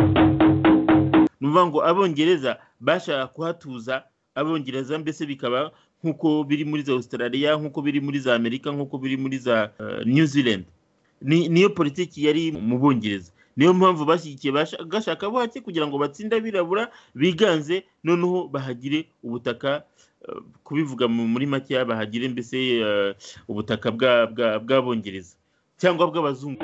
ni ukuvuga ngo abongereza bashaka kuhatuza abongereza mbese bikaba nk'uko biri muri za australia nk'uko biri muri za amerika nk'uko biri muri za new zealand niyo politiki yari mu bongereza niyo mpamvu bashyigikiye gashaka buhake kugira ngo batsinde abirabura biganze noneho bahagire ubutaka kubivuga muri make bahagire mbese ubutaka bw'abongereza cyangwa bw'abazungu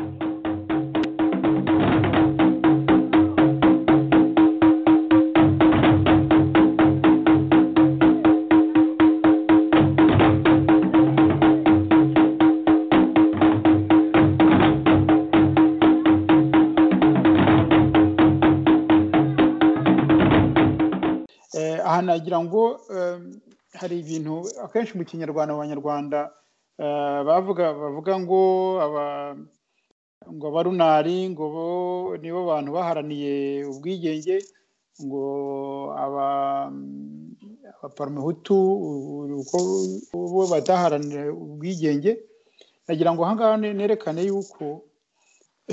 aha nagira ngo hari ibintu akenshi mu kinyarwanda abanyarwanda bavuga bavuga ngo ngo abarunari ngo bo nibo bantu baharaniye ubwigenge ngo abaparamuhutu bo bataharanira ubwigenge nagira ngo ahangaha nerekane yuko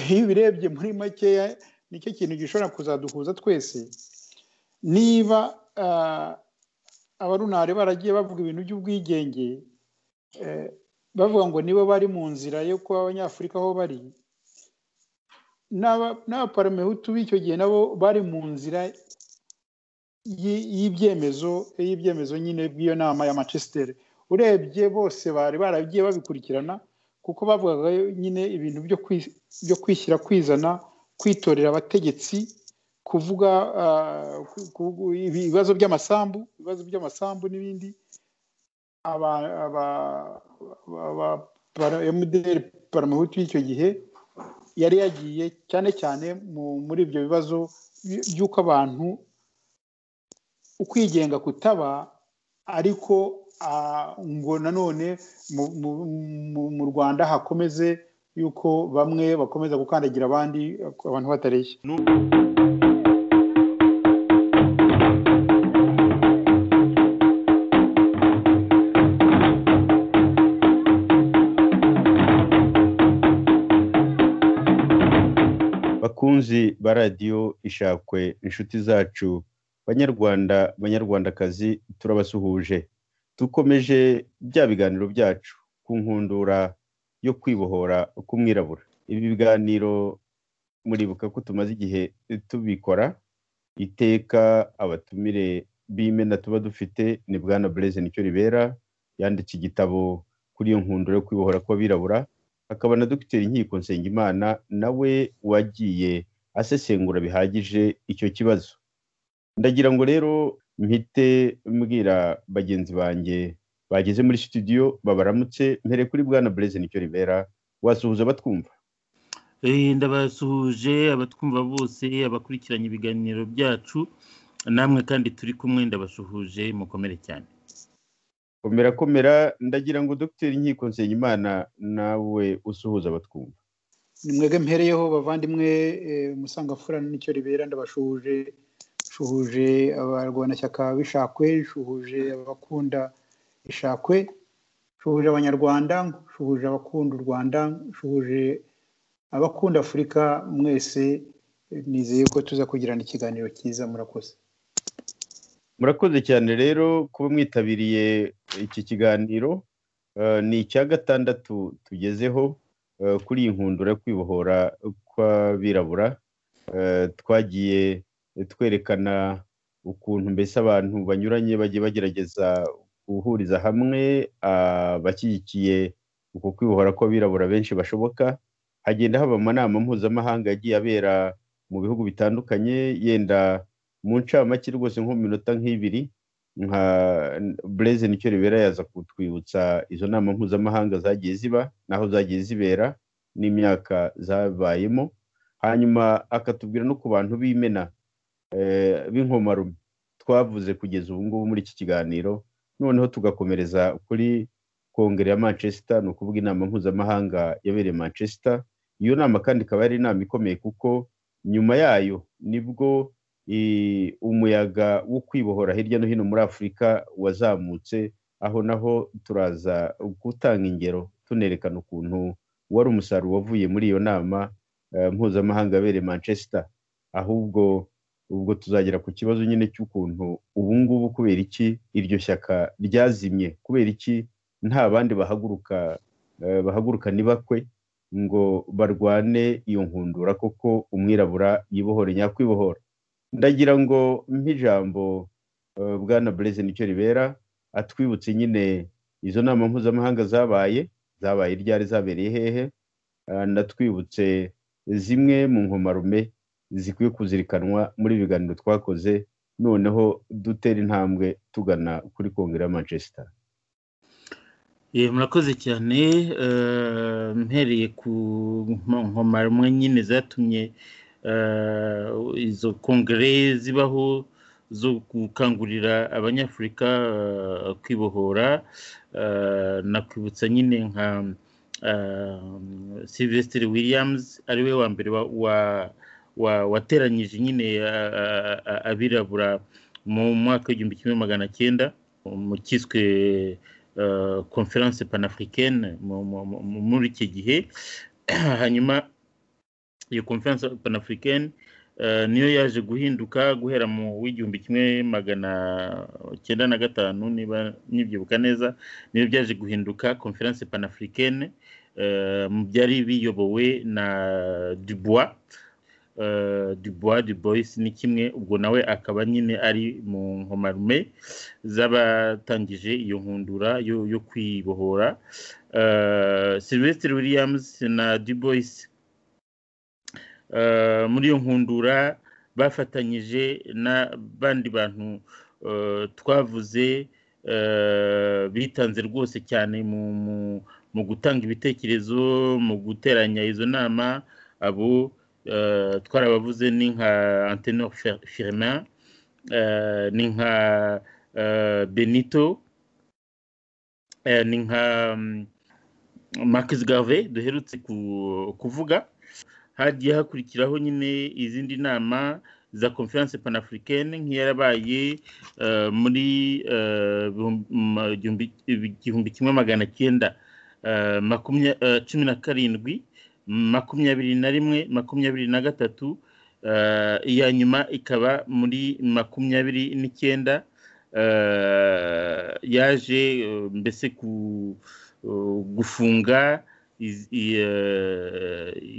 iyo ubirebye muri makeya nicyo kintu gishobora kuzaduhuza twese niba abarunari baragiye bavuga ibintu by'ubwigenge bavuga ngo nibo bari mu nzira yo kuba abanyafurika aho bari n'abaparamehutu b'icyo gihe nabo bari mu nzira y'ibyemezo y'ibyemezo nyine bw'iyo nama ya manchester urebye bose bari baragiye babikurikirana kuko bavugaga nyine ibintu byo kwishyira kwizana kwitorera abategetsi kuvuga ibibazo by'amasambu ibibazo by'amasambu n'ibindi mdr paramuhutu y'icyo gihe yari yagiye cyane cyane muri ibyo bibazo by'uko abantu ukwigenga kutaba ariko ngo nanone mu rwanda hakomeze yuko bamwe bakomeza gukandagira abandi abantu batareshya bakunzi ba radiyo ishakwe inshuti zacu banyarwanda banyarwandakazi turabasuhuje dukomeje bya biganiro byacu ku nkundura yo kwibohora k'umwirabura ibi biganiro muribuka ko tumaze igihe tubikora iteka abatumire b'imena tuba dufite ni bwana bureze nicyo ribera yanditse igitabo kuri iyo nkundura yo kwibohora kw'abirabura hakaba na dogiteri nkiko nsengimana nawe wagiye asesengura bihagije icyo kibazo ndagira ngo rero mpite mbwira bagenzi banjye bageze muri studio babaramutse mbere kuri bwana bureze nicyo ribera wasuhuza batwumva ndabasuhuje abatwumva bose abakurikiranye ibiganiro byacu namwe kandi turi kumwe ndabasuhuje mukomere cyane komera komera ndagira ngo dogiteri nkiko nsengimana nawe usuhuza abatwumva nimwege mpereyeho bavandimwe umusangafura nicyo ribera ndabashuhuje shuhuje abarwanashyaka b'ishakwe shuhuje abakunda ishakwe shuhuje abanyarwanda shuhuje abakunda u rwanda shuhuje abakunda afurika mwese nizeye ko tuza kugirana ikiganiro cyiza murakoze murakoze cyane rero kuba mwitabiriye iki kiganiro ni icya gatandatu tugezeho kuri iyi nkundura yo kwibohora kw'abirabura twagiye twerekana ukuntu mbese abantu banyuranye bagiye bagerageza guhuriza hamwe abashyigikiye uko kwibohora kw'abirabura benshi bashoboka hagenda haba amanama mpuzamahanga yagiye abera mu bihugu bitandukanye yenda mu ncamake rwose nko mu minota nk'ibiri nka bureze nicyo ribera yaza kutwibutsa izo nama mpuzamahanga zagiye ziba naho zagiye zibera n'imyaka zabayemo hanyuma akatubwira no ku bantu b'imena b'inkomarume twavuze kugeza ubu ngubu muri iki kiganiro noneho tugakomereza kuri kongere ya manchester ni ukuvuga inama mpuzamahanga yabereye manchester iyo nama kandi ikaba yari inama ikomeye kuko nyuma yayo nibwo umuyaga wo kwibohora hirya no hino muri afurika wazamutse aho naho turaza gutanga ingero tunerekana ukuntu wari umusaruro wavuye muri iyo nama mpuzamahanga yabereye manchester ahubwo ubwo tuzagera ku kibazo nyine cy'ukuntu ubu ngubu kubera iki iryo shyaka ryazimye kubera iki nta bandi bahaguruka bahaguruka ntibakwe ngo barwane iyo nkundura koko umwirabura yibohore nyakwibohora ndagira ngo nk'ijambo bwana bureze nicyo ribera atwibutse nyine izo nama mpuzamahanga zabaye zabaye ryari zabereye hehe natwibutse zimwe mu nkomarume zikwiye kuzirikanwa muri ibiganiro twakoze noneho dutera intambwe tugana kuri kongere ya manchester murakoze cyane mpereye ku nkomarumwe nyine zatumye izo kongere zibaho zo gukangurira abanyafurika kwibohora nakwibutsa nyine nka silvesitire williams ariwe wa mbere wateranyije nyine abirabura mu mwaka w'igihumbi kimwe magana cyenda mu cyiswe conference panafricaine muri iki gihe hanyuma iyo conference panafricaine niyo yaje guhinduka guhera mu w'igihumbi kimwe magana cyenda na gatanu niba nibyibuka neza niyo byaje guhinduka conference panafricaine mu byari biyobowe na dubois dubois dubois ni kimwe ubwo nawe akaba nyine ari mu nkomarume z'abatangije iyo nkundura yo kwibohora silvesitire williams na dubois muri iyo nkundura bafatanyije n'abandi bantu twavuze bitanze rwose cyane mu gutanga ibitekerezo mu guteranya izo nama abo twarabavuze ni nka antenor firmin ni nka benito ni nka marcus garve duherutse kuvuga hagiye hakurikiraho nyine izindi nama za conference panafricaine nk'iyarabaye muri igihumbi kimwe magana cyenda cumi na karindwi makumyabiri na rimwe makumyabiri na gatatu iya nyuma ikaba muri makumyabiri n'icyenda yaje mbese gufunga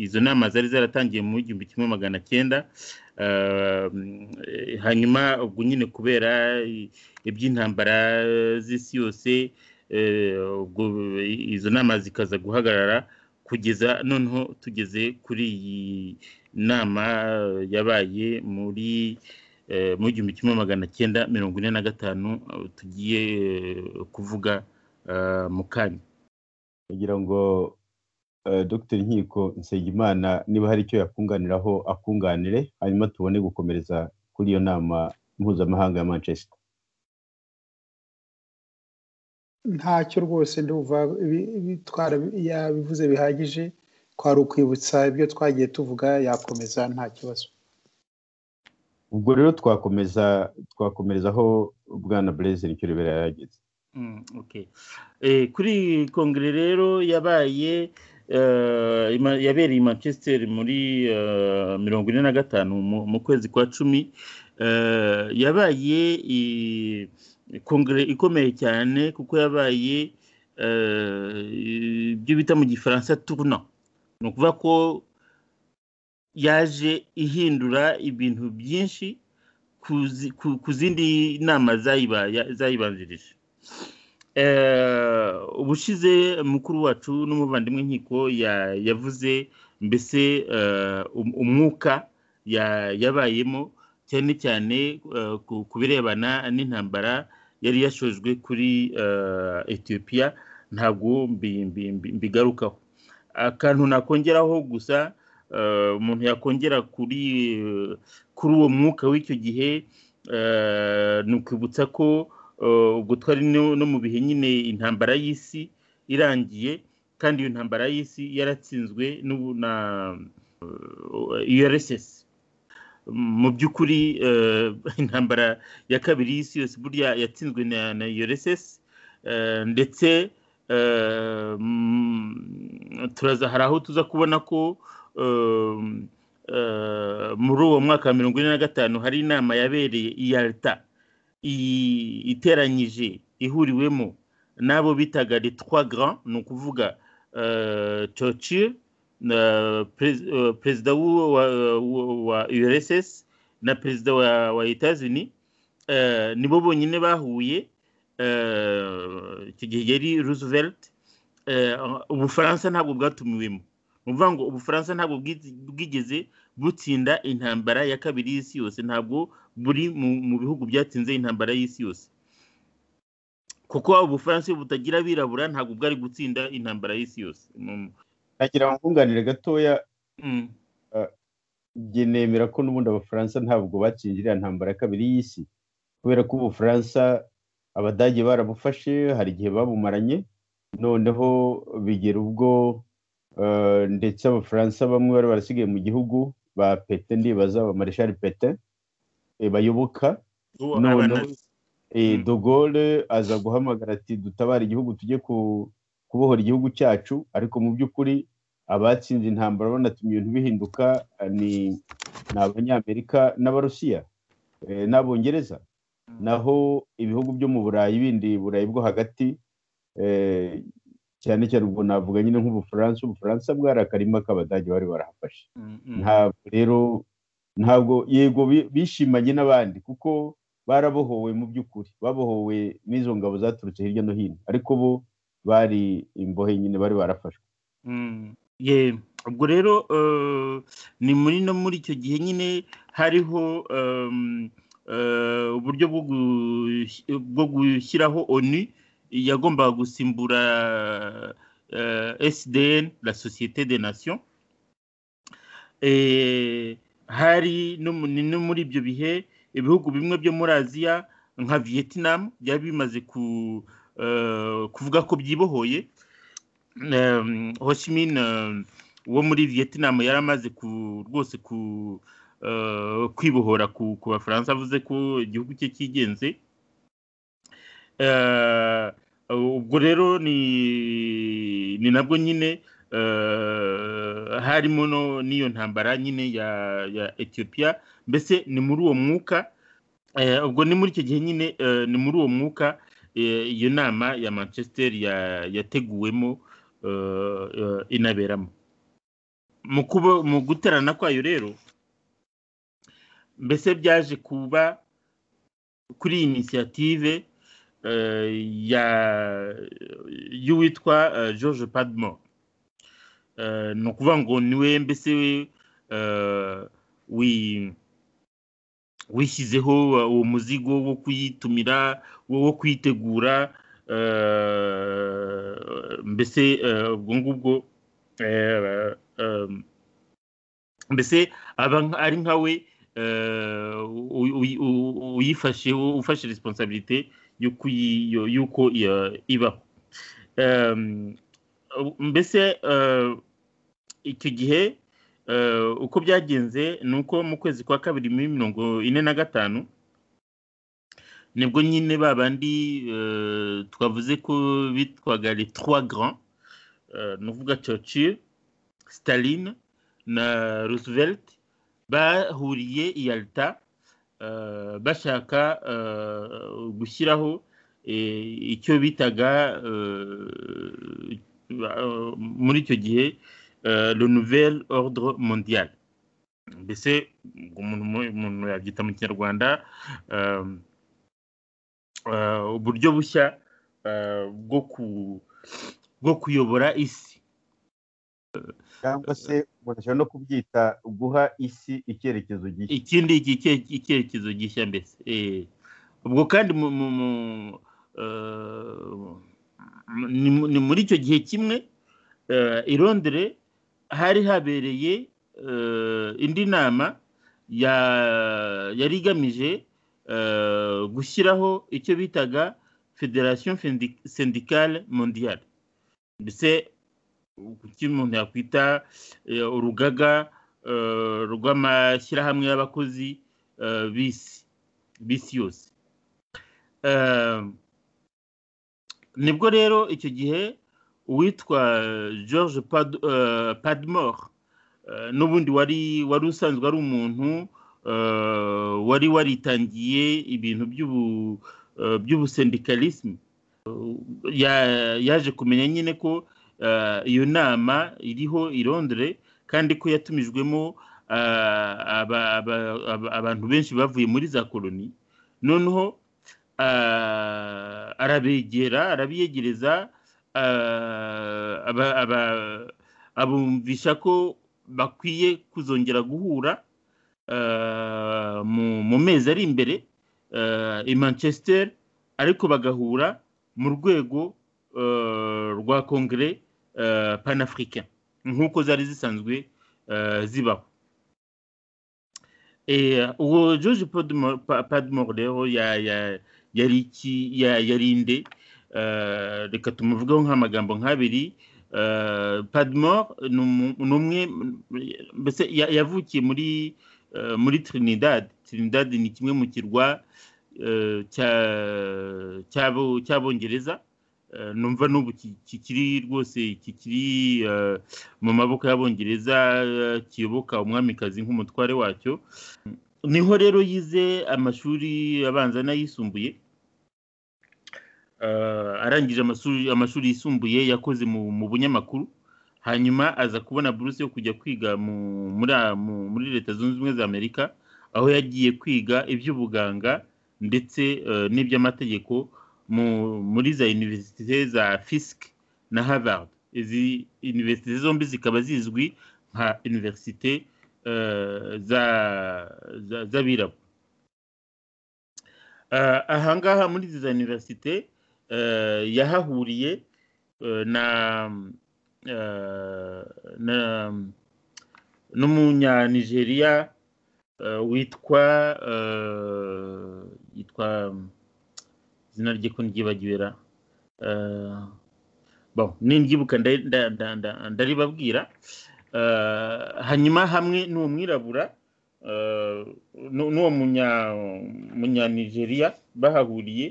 izo nama zari zaratangiye mu igihumbi kimwe magana cyenda hanyuma ubwo nyine kubera iby'intambara z'isi yose izo nama zikaza guhagarara kugeza noneho tugeze kuri iyi nama yabaye muri mu igihumbi kimwe magana cyenda mirongo ine na gatanu tugiye kuvuga mu kanya kugira ngo Dr nkiko nsengimana niba hari icyo yakunganiraho akunganire hanyuma tubone gukomereza kuri iyo nama mpuzamahanga ya manchester ntacyo rwose ndumva yabivuze bihagije twari ukwibutsa ibyo twagiye tuvuga yakomeza nta kibazo ubwo rero twakomeza twakomerezaho bwana bureze nicyo ribera yageze kuri kongere rero yabaye yabereye i manchester muri mirongo ine na gatanu mu kwezi kwa cumi yabaye kongere ikomeye cyane kuko yabaye ibyo bita mu gifaransa turuna ni ukuvuga ko yaje ihindura ibintu byinshi ku zindi nama zayibanjirije ubushize mukuru wacu n'umuvandimwe nkiko yavuze mbese umwuka yabayemo cyane cyane ku birebana n'intambara yari yashojwe kuri etiyopiya ntabwo mbigarukaho akantu nakongeraho gusa umuntu yakongera kuri kuri uwo mwuka w'icyo gihe ni ukwibutsa ko ubwo twari no mu bihe nyine intambara y'isi irangiye kandi iyo ntambara y'isi yaratsinzwe na urss mu by'ukuri intambara ya kabiri y'isi yose burya yatsinzwe na urss ndetse turaza hari aho tuza kubona ko muri uwo mwaka wa mirongo ine na gatanu hari inama yabereye iya leta iteranyije ihuriwemo n'abo bitaga les trois grands ni ukuvuga churchill perezida wa urss na perezida wa etazini nibo bonyine bahuye icyo gihe yari roosevelt ubufaransa ntabwo bwatumiwemo ni ukuvuga ngo ubufaransa ntabwo bwigeze butsinda intambara ya kabiri y'isi yose ntabwo buri mu bihugu byatsinze intambara y'isi yose kuko ubufaransa iyo butagira abirabura ntabwo bwari gutsinda intambara y'isi yose ntagira nkunganire gatoya nemera ko n'ubundi abafaransa ntabwo bakingiriye intambara ya kabiri y'isi kubera ko ubufaransa abadage barabufashe hari igihe babumaranye noneho bigera ubwo ndetse abafaransa bamwe bari barasigaye mu gihugu ba pete ndibaza ba marishari pete bayoboka dogore aza guhamagara ati dutabare igihugu tujye kubohora igihugu cyacu ariko mu by'ukuri abatsinze intambara banatumye ibintu bihinduka ni abanyamerika n'abarusiya n'abongereza naho ibihugu byo mu burayi bindi burayi bwo hagati cyane cyane ubwo navuga nyine nk'ubufaransa ubufaransa bwari akarima k'abadage bari barahafashe ntabwo rero ntabwo yego bishimanye n'abandi kuko barabohowe mu by'ukuri babohowe n'izo ngabo zaturutse hirya no hino ariko bo bari imbohe nyine bari barafashwe ubwo rero ni muri no muri icyo gihe nyine hariho uburyo bwo gushyiraho onu yagombaga gusimbura sdn la sosiyete de nation hari no muri ibyo bihe ibihugu bimwe byo muri aziya nka vietnam byari bimaze kuvuga ko byibohoye hoshimine wo muri vietnam yari amaze rwose ku kwibohora ku bafaransa avuze ko igihugu cye cyigenze ubwo rero ni nabwo nyine harimo n'iyo ntambara nyine ya etiyopiya mbese ni muri uwo mwuka ubwo ni muri icyo gihe nyine ni muri uwo mwuka iyo nama ya manchester yateguwemo inaberamo mu guterana kwayo rero mbese byaje kuba kuri iyi inisiyative y'uwitwa george padmo ni ukuvuga ngo niwe mbese wishyizeho uwo muzigo wo kuyitumira wo kuyitegura mbese ubwo ngubwo mbese aba ari nkawe uyifashe ufashe resiponsabirite y'uko ibaho mbese icyo gihe uko byagenze ni uko mu kwezi kwa kabiri muri mirongo ine na gatanu nibwo nyine ba bandi twavuze ko bitwaga les trois grands ni ukuvuga churchill staline na roosevelt bahuriye iyalita bashaka gushyiraho icyo bitaga muri icyo gihe le nouvel ordre mondial mbese umuntu yabyita mu kinyarwanda uburyo bushya bwo kuyobora isi cyangwa se umuntu ashobora no kubyita guha isi icyerekezo gishya ikindi icyerekezo gishya mbese ubwo kandi ni muri icyo gihe kimwe i Londres hari habereye indi nama yari igamije gushyiraho icyo bitaga federasiyo sendikale mondiyari ndetse kuki umuntu yakwita urugaga rw'amashyirahamwe y'abakozi bisi bisi yose nibwo rero icyo gihe uwitwa george padmore n'ubundi wari wari usanzwe ari umuntu wari waritangiye ibintu by'ubusendikalisme yaje kumenya nyine ko iyo nama iriho i Londres kandi ko yatumijwemo abantu benshi bavuye muri za koloni noneho arabegera arabiyegereza abumvisha ko bakwiye kuzongera guhura mu mezi ari imbere i manchester ariko bagahura mu rwego rwa kongere panafurika nk'uko zari zisanzwe zibaho uwo george padmore rero yari inde reka tumuvugeho nk'amagambo nk'abiri padmore ni umwe mbese yavukiye muri muri trinidad trinidad ni kimwe mu kirwa cy'abongereza numva n'ubu kikiri rwose kikiri mu maboko y'abongereza kiyoboka umwamikazi nk'umutware wacyo niho rero yize amashuri abanza n'ayisumbuye arangije amashuri yisumbuye yakoze mu bunyamakuru hanyuma aza kubona buruse yo kujya kwiga muri leta zunze ubumwe za amerika aho yagiye kwiga iby'ubuganga ndetse n'iby'amategeko muri za univerisite za fisk na harvard izi univerisite zombi zikaba zizwi nka univerisite z'abirabura ahangaha muri izi za univerisite yahahuriye na n'umunyanigeriya witwa yitwa izina rye ko niryibagiwe ra niryibuka ndaribabwira hanyuma hamwe n'uwo mwirabura n'uwo munyanigeriya bahahuriye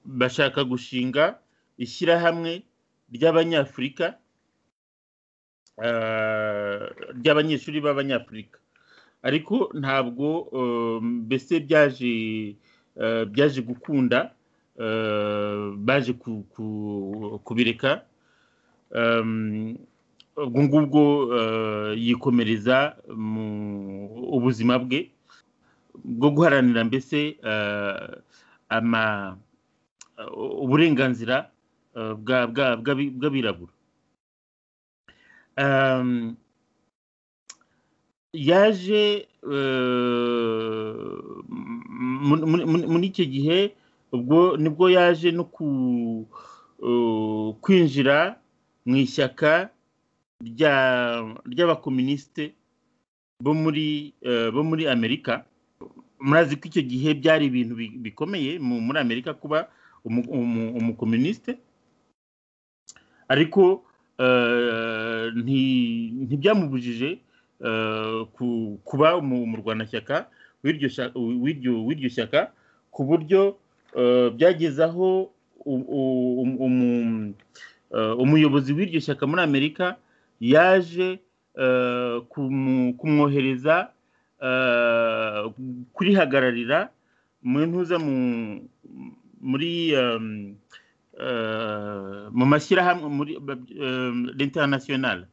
bashaka gushinga ishyirahamwe ry'abanyafurika ry'abanyeshuri b'abanyafurika ariko ntabwo mbese byaje byaje gukunda baje kubireka ubwo ngubwo yikomereza mu ubuzima bwe bwo guharanira mbese uburenganzira bw'abirabura yaje muri icyo gihe ubwo nibwo yaje no kwinjira mu ishyaka ry'abakominisite bo muri bo muri amerika murazi ko icyo gihe byari ibintu bikomeye muri amerika kuba umukominisite ariko ntibyamubujije kuba umurwanashyaka w'iryo shyaka ku buryo byageze aho umuyobozi w'iryo shyaka muri amerika yaje kumwohereza kurihagararira mu ntuza muri mu mashyirahamwe muri international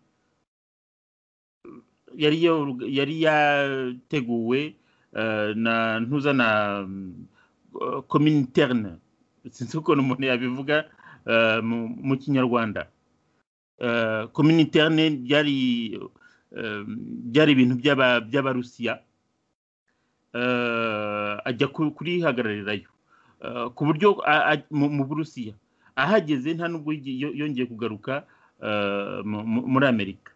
yari yateguwe na ntuza na kominterne sinzi ukuntu umuntu yabivuga mu kinyarwanda kominterne byari ibintu by'abarusiya ajya kurihagararirayo ku buryo mu burusiya ahageze nta nubwo yongeye kugaruka muri amerika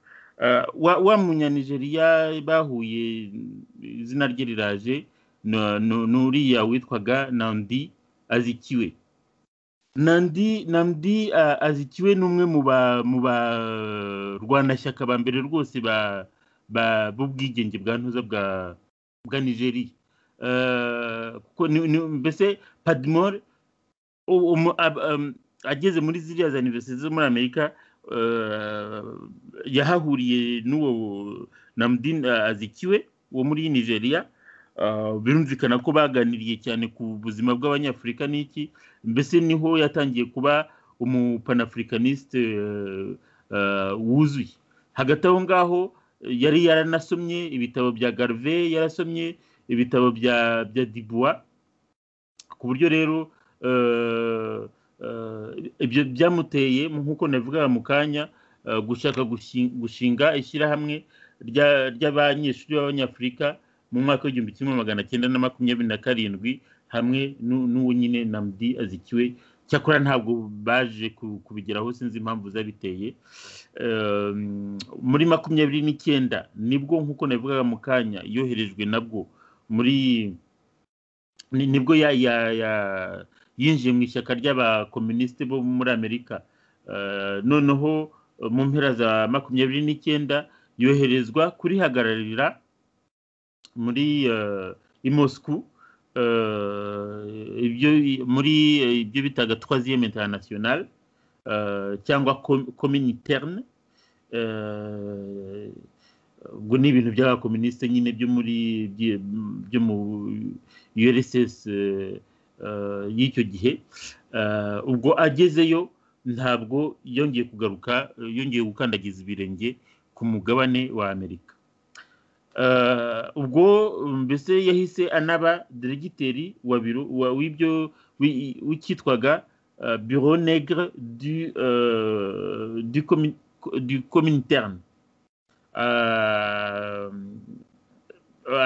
wa munyanigeriya bahuye izina rye riraje n'uriya witwaga nandi azikiwe nandi nandi azikiwe ni umwe mu barwanashyaka ba mbere rwose b'ubwigenge bwa ntuza bwa nigeriya kuko mbese padimore umu- ab- um, ageze muri ziriya za universite zo muri amerika eh, yahahuriye n'uwo namudin eh, azikiwe wo muri nigeria Eh, birumvikana ko baganiriye cyane ku buzima bw'abanyafurika n'iki mbese niho yatangiye kuba umupanaafurikaniste eh, eh, wuzuye hagati aho ngaho eh, yari yaranasomye ibitabo bya garve yarasomye ibitabo bya bya dibua ku buryo rero eh, eh, ibyo byamuteye nk'uko navugaga mu kanya eh, gushaka gushi- gushinga ishyirahamwe rya- ry'abanyeshuri b'abanyafurika mu mwaka w'igihumbi kimwe magana cyenda na makumyabiri na karindwi hamwe n'u- n'uwo nyine namdi azikiwe cyakora ntabwo baje ku- kubigeraho sinzi impamvu zabiteye Ehm, muri makumyabiri n'icyenda nibwo nk'uko nabivugaga mu kanya yoherejwe nabwo muri ni- nibwo ya- ya- ya- yinjiye mu ishyaka ry'abakomunisite bo muri amerika Eh, noneho eh, mu mpera za makumyabiri n'icyenda yoherezwa kurihagararira muri eh, i Moscou eh, ibyo muri eh, ibyo bitaga troisième international eh, cyangwa com- commune interne eh, ubwo ni ibintu by'abakomunisite nyine byo muri byi- byo mu URSS eh, eh, y'icyo gihe Eh, ubwo agezeyo ntabwo yongeye kugaruka eh, yongeye gukandagiza ibirenge ku mugabane wa Amerika Eh, ubwo mbese yahise anaba diregiteri wa biro wa- w'ibyo wi- w'icyitwaga eh, bureau negre du eh, du comi- du comintern Eh,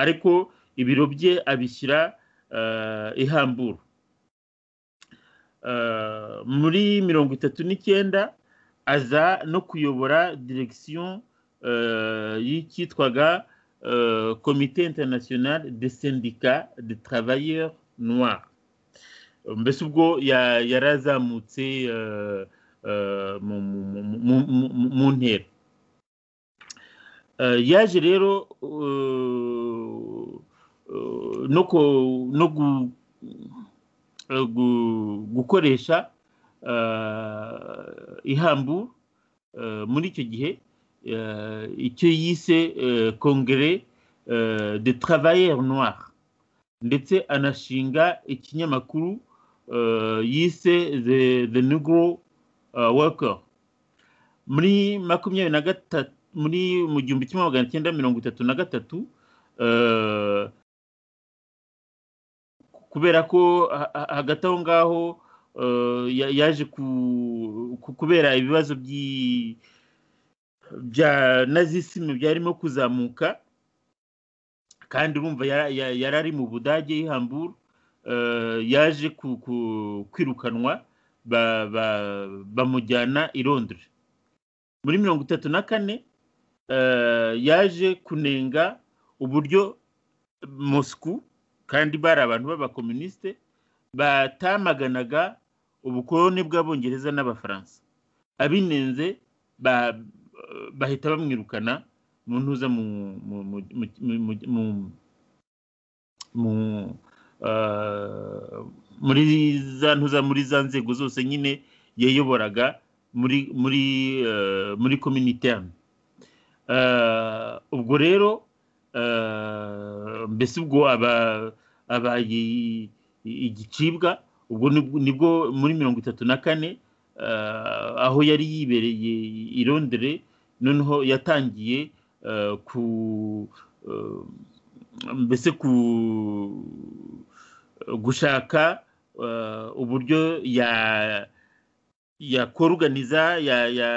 ariko ibiro bye abishyira eh, i Hamburg Eh, muri mirongo itatu n'icyenda aza no kuyobora diregisiyo eh, y'icyitwaga euh, Comité international des syndicats de travailleurs noirs. mbese ubwo ya- yarazamutse eh, eh, mu- mu- mu- mu- mu- mu ntera Eh, yaje rero eh, eh, no ku- no gu- eh, gu- gukoresha eh, ihambu eh, muri icyo gihe eh, icyo yise eh, kongere eh, de travailleurs noirs ndetse anashinga ikinyamakuru eh, yise the, the negro eh, worker muri makumyabiri na gatatu muri mu gihumbi kimwe magana cyenda mirongo itatu na gatatu eh, kubera ko ha- ha- hagati aho ngaho eh, ya- yaje ku- ku- kubera ibibazo by'i bya nazisime byarimo kuzamuka kandi urumva ya- ya- yari ari mu budage i Hamburg eh, yaje ku- ku- kwirukanwa ba- ba- bamujyana i Londres muri mirongo itatu na kane eh, yaje kunenga uburyo Moscou kandi bari abantu b'abakomunisite batamaganaga ubukoloni bw'abongereza n'abafaransa abinenze ba- bahita bamwirukana mu ntuza mu mu- mu- mu- mu- mu- mu- mu- eh, muri za ntuza muri za nzego zose nyine yayoboraga muri muri eh, muri kominiterne ubwo rero eh, mbese ubwo aba abaye i- i- igicibwa ubwo nibwo- nibwo muri mirongo itatu na kane eh, aho yari yibereye i Londres noneho yatangiye eh, ku eh, mbese ku gushaka eh, uburyo ya yakoruganiza ya ya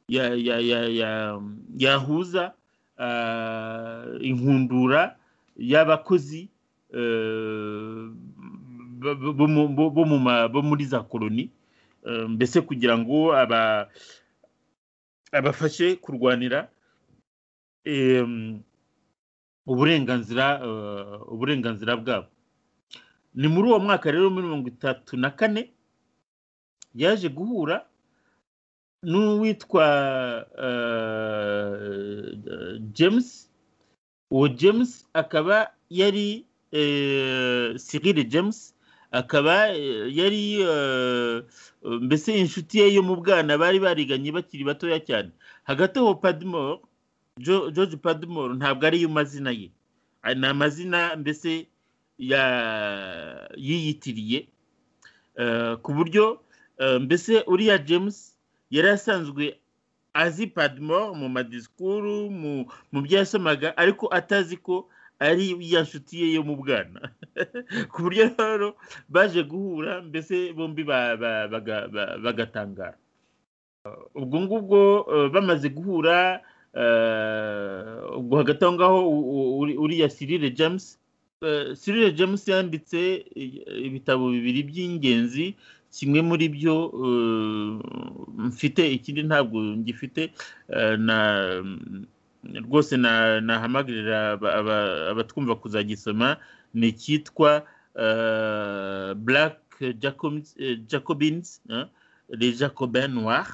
ya ya ya ya yahuza eh, inkundura y'abakozi eh, bo- bo mu- bo- bo mu ma- bo muri za koloni Eh, mbese kugira ngo aba abafashe kurwanira em, uburenganzira eh, uburenganzira bwabo ni muri uwo mwaka rero muri mirongo itatu na kane yaje guhura n'uwitwa eh, James uwo James akaba yari eh, Cyril James akaba yari mbese inshuti ye yo mu bwana bari bariganye bakiri batoya cyane hagati aho padimoro george padimoro ntabwo ariyo mazina ye ni amazina mbese yiyitiriye ku buryo mbese uriya james yari asanzwe azi padimoro mu madisikuru mu byo yasomaga ariko atazi ko ari ya nshuti ye yo mu bwana ku buryo rero baje guhura mbese bombi bagatangara ubwo ngubwo bamaze guhura ubwo hagati aho ngaho uriya sirire james sirire james yanditse ibitabo bibiri by'ingenzi kimwe muri byo mfite ikindi ntabwo ngifite na rwose nahamagarira abatwumva kuzagisoma ni icyitwa black jacobins les jacobin noir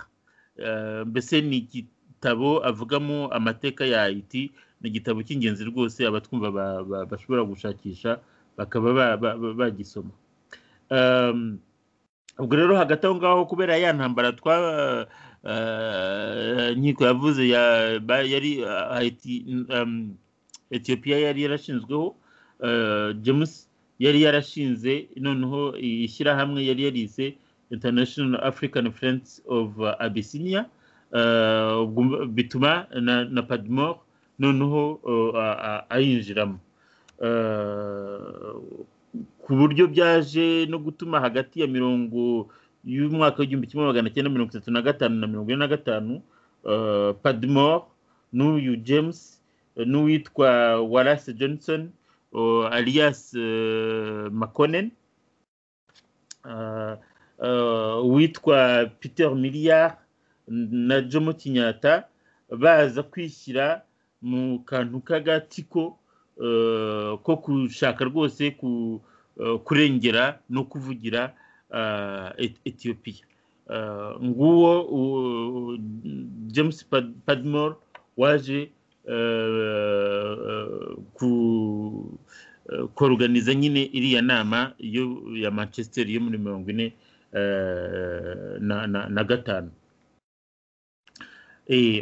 mbese ni igitabo avugamo amateka ya haiti ni igitabo cy'ingenzi rwose abatwumva bashobora gushakisha bakaba bagisoma ubwo rero hagati aho ngaho kubera ya ntambara twa nkiko yavuze yari etiyopiya yari yarashinzweho james yari yarashinze noneho ishyirahamwe yari yarize international african friends of abyssinia bituma na padimore noneho ayinjiramo ku buryo byaje no gutuma hagati ya mirongo y'umwaka w'igihumbi kimwe magana cyenda mirongo itatu na gatanu na mirongo ine na gatanu padimore n'uyu james n'uwitwa warase johnson alias makonen uwitwa peter miliyari na jomo kinyata baza kwishyira mu kantu k'agatsiko ko gushaka rwose kurengera no kuvugira etiyopiya nguwo james padimore waje koroganiza nyine iriya nama ya manchester yo muri mirongo ine na gatanu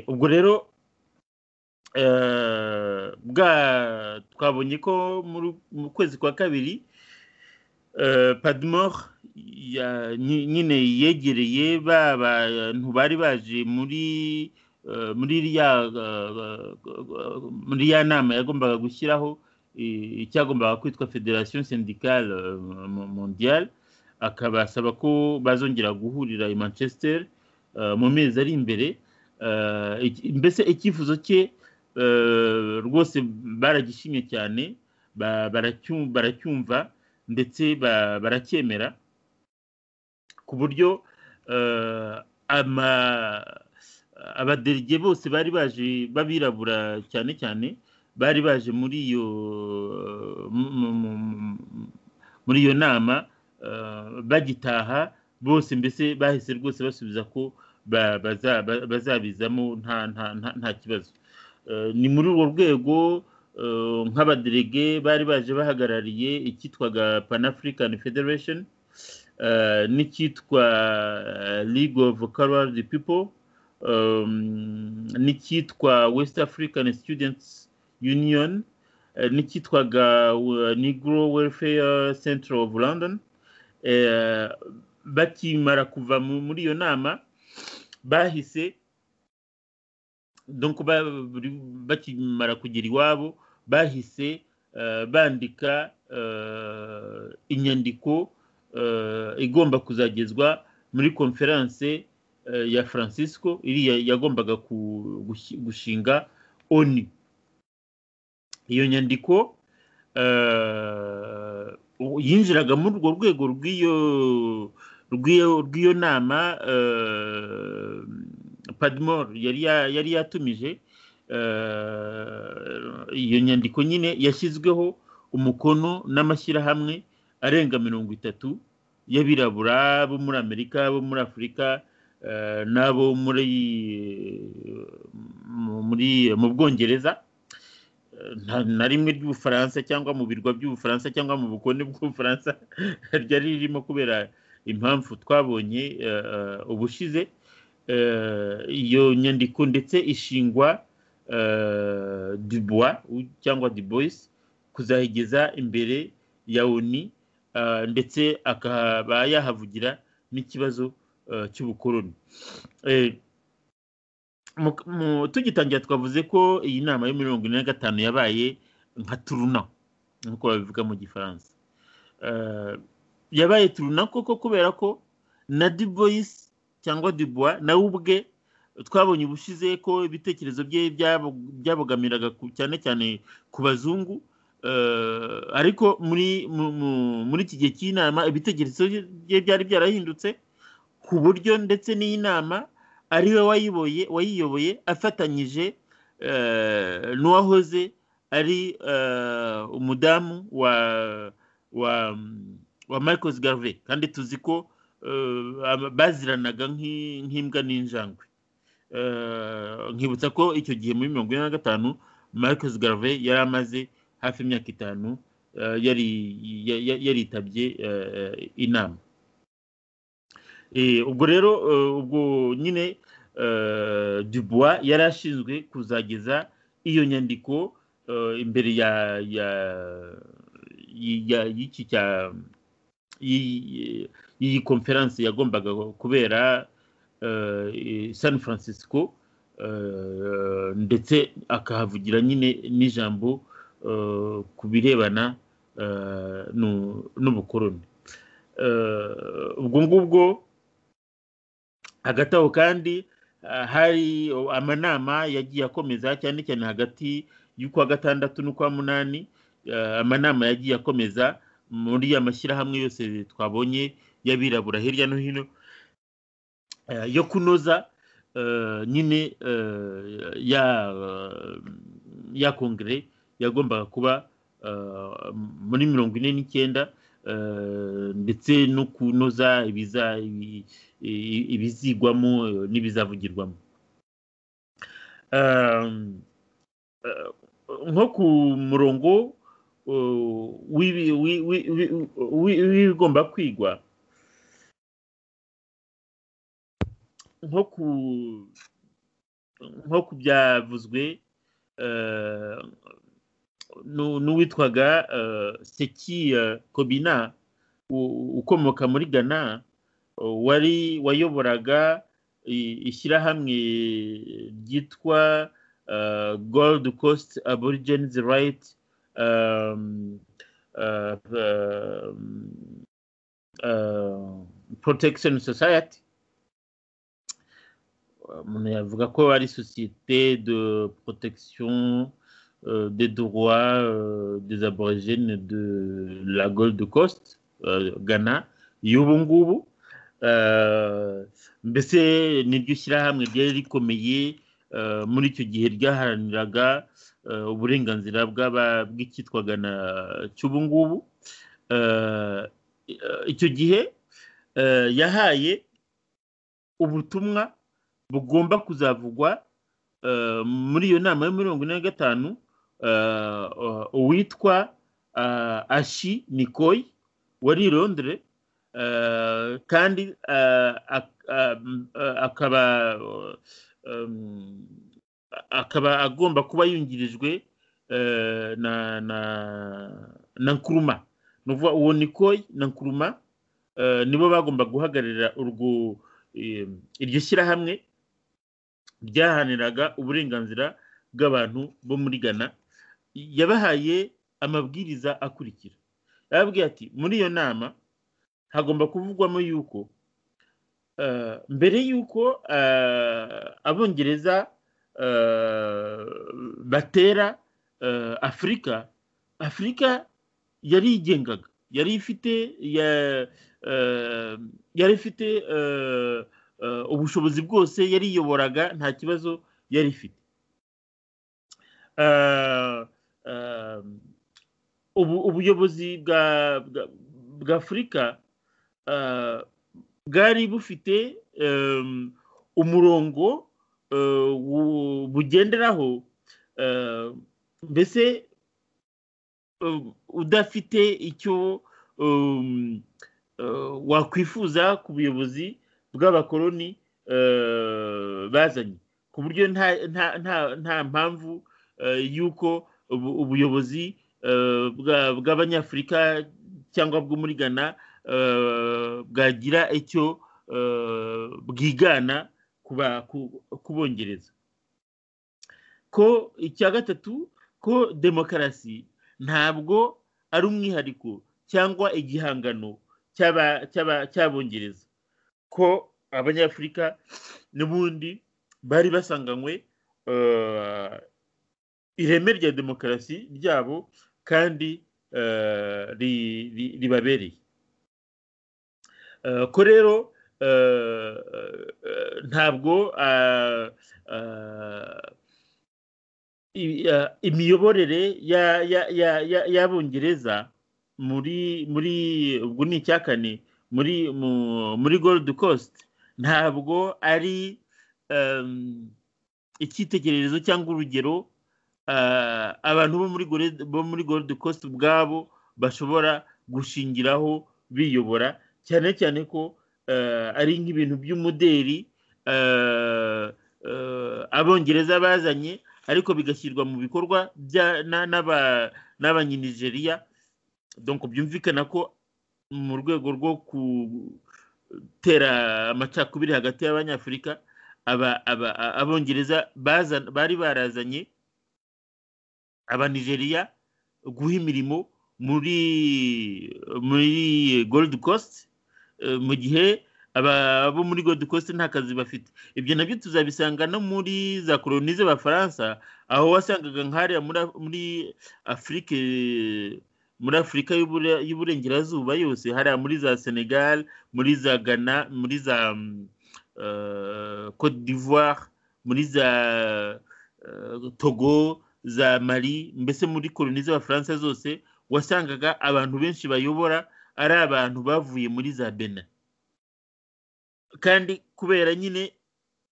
ubwo rero twabonye ko mu kwezi kwa kabiri padimore nyine yegereye ba bantu bari baje muri muri ya nama yagombaga gushyiraho icyagombaga kwitwa federasiyo sindikale mondiyale akabasaba ko bazongera guhurira i manchester mu mezi ari imbere mbese icyifuzo cye rwose baragishimye cyane baracyumva ndetse baracyemera ku buryo abaderige bose bari baje b'abirabura cyane cyane bari baje muri iyo muri iyo nama bagitaha bose mbese bahise rwose basubiza ko bazabizamo nta kibazo ni muri urwo rwego nk'abaderege bari baje bahagarariye icyitwaga pan african federation n'icyitwa league of colored people n'icyitwa west african students union n'icyitwaga negro welfare center of london bakimara kuva muri iyo nama bahise donc bakimara kugera iwabo bahise bandika inyandiko igomba kuzagezwa muri konferanse ya francisco iriya yagombaga gushinga oni iyo nyandiko yinjiraga muri urwo rwego rw'iyo rw'iyo nama padimore yari yatumije iyo nyandiko nyine yashyizweho umukono n'amashyirahamwe arenga mirongo itatu y'abirabura bo muri amerika bo muri afurika n'abo muri mu bwongereza na rimwe ry'ubufaransa cyangwa mu birwa by'ubufaransa cyangwa mu bukonde bw'ubufaransa ryari ririmo kubera impamvu twabonye ubushize iyo nyandiko ndetse ishingwa dubois cyangwa dubois kuzayigeza imbere ya oni ndetse akaba yahavugira n'ikibazo cy'ubukoroni tugitangira twavuze ko iyi nama ya mirongo ine na gatanu yabaye nka turuna nk'uko babivuga mu gifaransa yabaye turuna koko kubera ko na duboyisi cyangwa dubois nawe ubwe twabonye ubushize ko ibitekerezo bye byabogamiraga cyane cyane ku bazungu ariko muri iki gihe cy'inama ibitekerezo bye byari byarahindutse ku buryo ndetse n'iyi nama ari we wayiyoboye afatanyije n'uwahoze ari umudamu wa Marcos garve kandi tuzi ko baziranaga nk'imbwa n'injangwe nkibutsa ko icyo gihe muri mirongo ine na gatanu Marcos garve yari amaze hafi imyaka itanu yaritabye inama ubwo rero ubwo nyine dubois yari ashinzwe kuzageza iyo nyandiko imbere y'iyi konferanse yagombaga kubera san francisco ndetse akahavugira nyine n'ijambo ku birebana n'ubukoroni ubwo ngubwo hagati aho kandi hari amanama yagiye akomeza cyane cyane hagati y'ukwa gatandatu n'ukwa munani amanama yagiye akomeza muri ya mashyirahamwe yose twabonye y'abirabura hirya no hino yo kunoza nyine ya kongere yagombaga kuba muri mirongo ine n'icyenda ndetse no kunoza ibizigwamo n'ibizavugirwamo nko ku murongo w'ibigomba kwigwa nko ku byavuzwe n'uwitwaga seki kobina ukomoka muri ghana wari wayoboraga ishyirahamwe ryitwa gold coast aborigines right protection society umuntu yavuga ko ari sosiyete de protection Euh, des droits euh, des aborigènes de la Gold Coast, euh, Ghana, y'ubungubu mbese niryo shyirahamwe ryari rikomeye muri icyo gihe ryaharaniraga uburenganzira bw'icyitwaga na cy'ubungubu icyo gihe yahaye ubutumwa bugomba kuzavugwa muri iyo nama ya mirongo ine na gatanu uwitwa ashi nikoyi wari irondere kandi akaba akaba agomba kuba yungirijwe na na nkuruma uwo nikoyi na nkuruma nibo bagomba guhagararira urwo iryo shyirahamwe byahaniraga uburenganzira bw'abantu bo muri ghana yabahaye amabwiriza akurikira yarababwiye ati muri iyo nama hagomba kuvugwamo yuko mbere y'uko abongereza batera afurika afurika yari yigengaga yari ifite yari ifite ubushobozi bwose yariyoboraga nta kibazo yari ifite ubuyobozi bwa afurika bwari bufite umurongo bugenderaho mbese udafite icyo wakwifuza ku buyobozi bw'abakoloni bazanye ku buryo nta mpamvu y'uko ubuyobozi bw'abanyafurika cyangwa bwo muri ghana bwagira icyo bwigana ku bongereza ko icya gatatu ko demokarasi ntabwo ari umwihariko cyangwa igihangano cy'abongereza ko abanyafurika n'ubundi bari basanganywe ireme rya demokarasi ryabo kandi ribabereye ko rero ntabwo imiyoborere y'abongereza muri muri ubwo ni icya kane muri muri gold coast ntabwo ari icyitegererezo cyangwa urugero abantu bo muri gold coast ubwabo bashobora gushingiraho biyobora cyane cyane ko ari nk'ibintu by'umuderi abongereza bazanye ariko bigashyirwa mu bikorwa n'abanyanigeriya donko byumvikana ko mu rwego rwo gutera amacakubiri hagati y'abanyafurika abongereza bari barazanye abanigeriya guha imirimo muri muri gold coast mu gihe abo muri gold coast nta kazi bafite ibyo nabyo tuzabisanga no muri za koroni z'abafaransa aho wasangaga nk'ahariya muri afurike muri afurika y'uburengerazuba yose hariya muri za senegal muri za ghana muri za cote d'ivoire muri za togo za mali mbese muri koroni z'abafaransa zose wasangaga abantu benshi bayobora ari abantu bavuye muri za bena kandi kubera nyine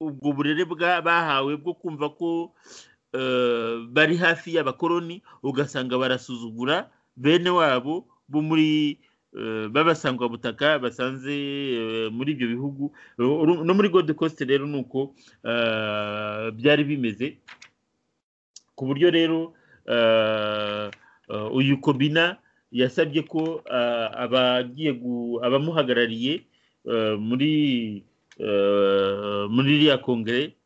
ubwo burere bahawe bwo kumva ko bari hafi y'abakoloni ugasanga barasuzugura bene wabo bo muri b'abasangwabutaka basanze muri ibyo bihugu no muri gold coast rero ni uko byari bimeze ku buryo rero uyu kobina yasabye ko abagiye abamuhagarariye muri muri iriya kongere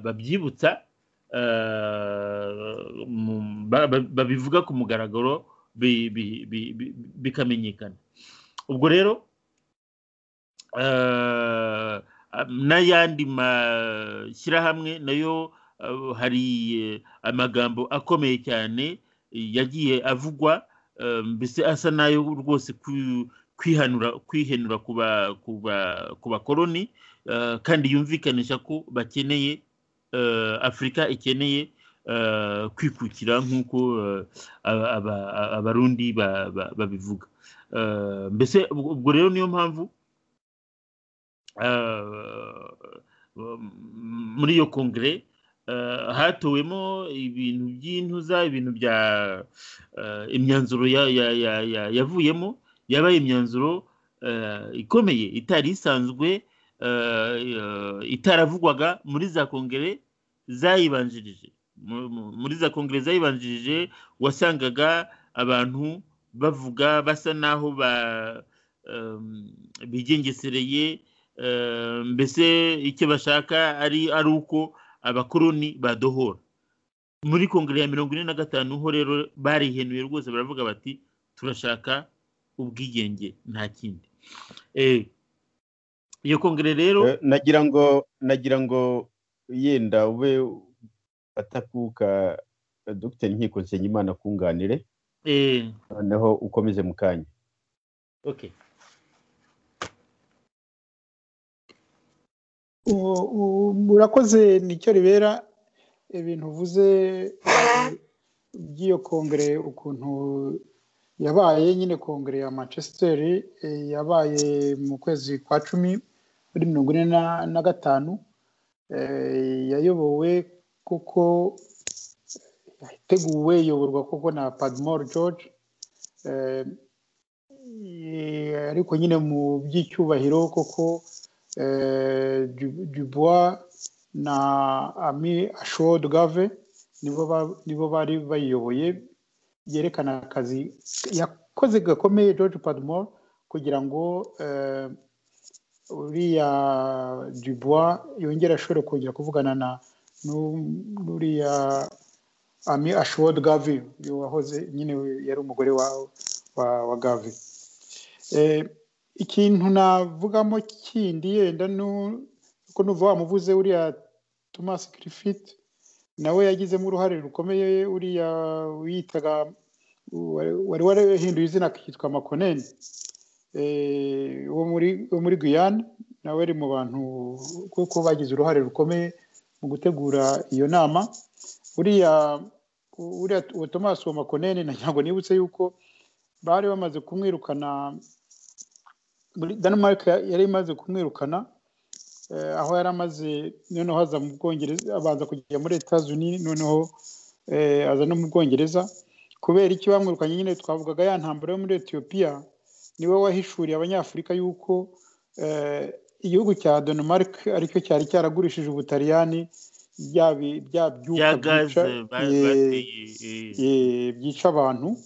babyibutsa babivuga ku mugaragaro bikamenyekana ubwo rero n'ayandi mashyirahamwe nayo hari amagambo akomeye cyane yagiye avugwa mbese asa nayo rwose kwihanura kwihenura ku bakoloni kandi yumvikanisha ko bakeneye afurika ikeneye kwikukira nk'uko abarundi babivuga mbese ubwo rero niyo mpamvu muri iyo kongere hatowemo ibintu by'intuza ibintu bya imyanzuro yavuyemo yabaye imyanzuro ikomeye itari isanzwe itaravugwaga muri za kongere zayibanjirije muri za kongere zayibanjirije wasangaga abantu bavuga basa n'aho bigengesereye mbese icyo bashaka ari uko abakoroni badohora muri kongere ya mirongo ine na gatanu ho rero barihenuye rwose baravuga bati turashaka ubwigenge nta kindi iyo kongere rero nagira ngo nagira ngo yenda ube atakuka dogiteri nkiko nsenyimana akunganire noneho ukomeze mu kanya urakoze nicyo ribera ibintu uvuze by'iyo kongere ukuntu yabaye nyine kongere ya manchester yabaye mu kwezi kwa cumi muri mirongo ine na gatanu yayobowe kuko yateguwe iyoborwa koko na padmore george ariko nyine mu by'icyubahiro koko dubois na ami ashod gave nibo bari bayiyoboye byerekana akazi yakoze gakomeye george padmore kugira ngo uriya dubois yongere ashobore kongera kuvugana na n'uriya ami ashod gavi wahoze nyine yari umugore wa gavi ikintu navugamo kindi yenda nuko nuva wamuvuze uriya thomas griffith nawe yagizemo uruhare rukomeye uriya wiyitaga wari warahinduye izina akitwa makoneni wo muri guyane nawe ari mu bantu kuko bagize uruhare rukomeye mu gutegura iyo nama uriya uriya thomas wa makoneni ntabwo nibutse yuko bari bamaze kumwirukana denmark yari imaze kumwirukana aho yari amaze noneho aza mu bwongereza abanza kujya muri leta zunini noneho aza no mu bwongereza kubera iki bamwirukanye nyine twavugaga ya ntambara yo muri etiyopiya niwe wahishuriye abanyafurika yuko igihugu cya denmark aricyo cyari cyaragurishije ubutaliyani bya byuka byica abantu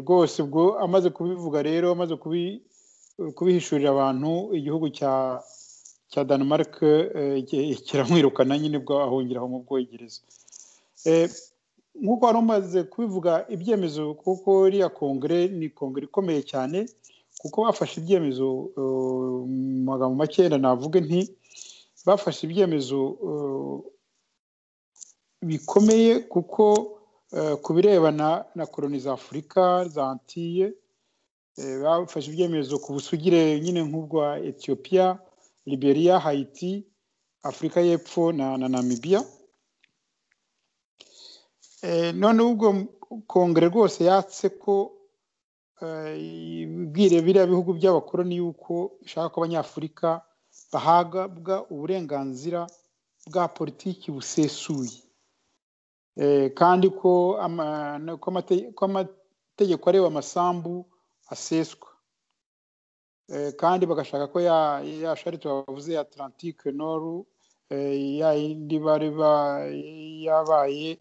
rwose ubwo amaze kubivuga rero amaze kubihishurira abantu igihugu cya cya denmark kiramwirukana nyine bwo ahongira aho mu bwongereza nk'uko wari umaze kubivuga ibyemezo kuko iriya kongere ni kongere ikomeye cyane kuko bafashe ibyemezo mu magambo make navuge nti bafashe ibyemezo bikomeye kuko ku birebana na koroni za afurika za antiye bafashe ibyemezo ku busugire nyine nk'ubwa etiyopiya liberiya hayiti afurika y'epfo na namibiya none ubwo kongere rwose yatse ko ibwire biriya bihugu by'abakoroni yuko ishaka ko abanyafurika bahabwa uburenganzira bwa politiki busesuye kandi ko amategeko areba amasambu aseswa kandi bagashaka ko ya sharite bavuze ya atlantike noru yindi bari yabaye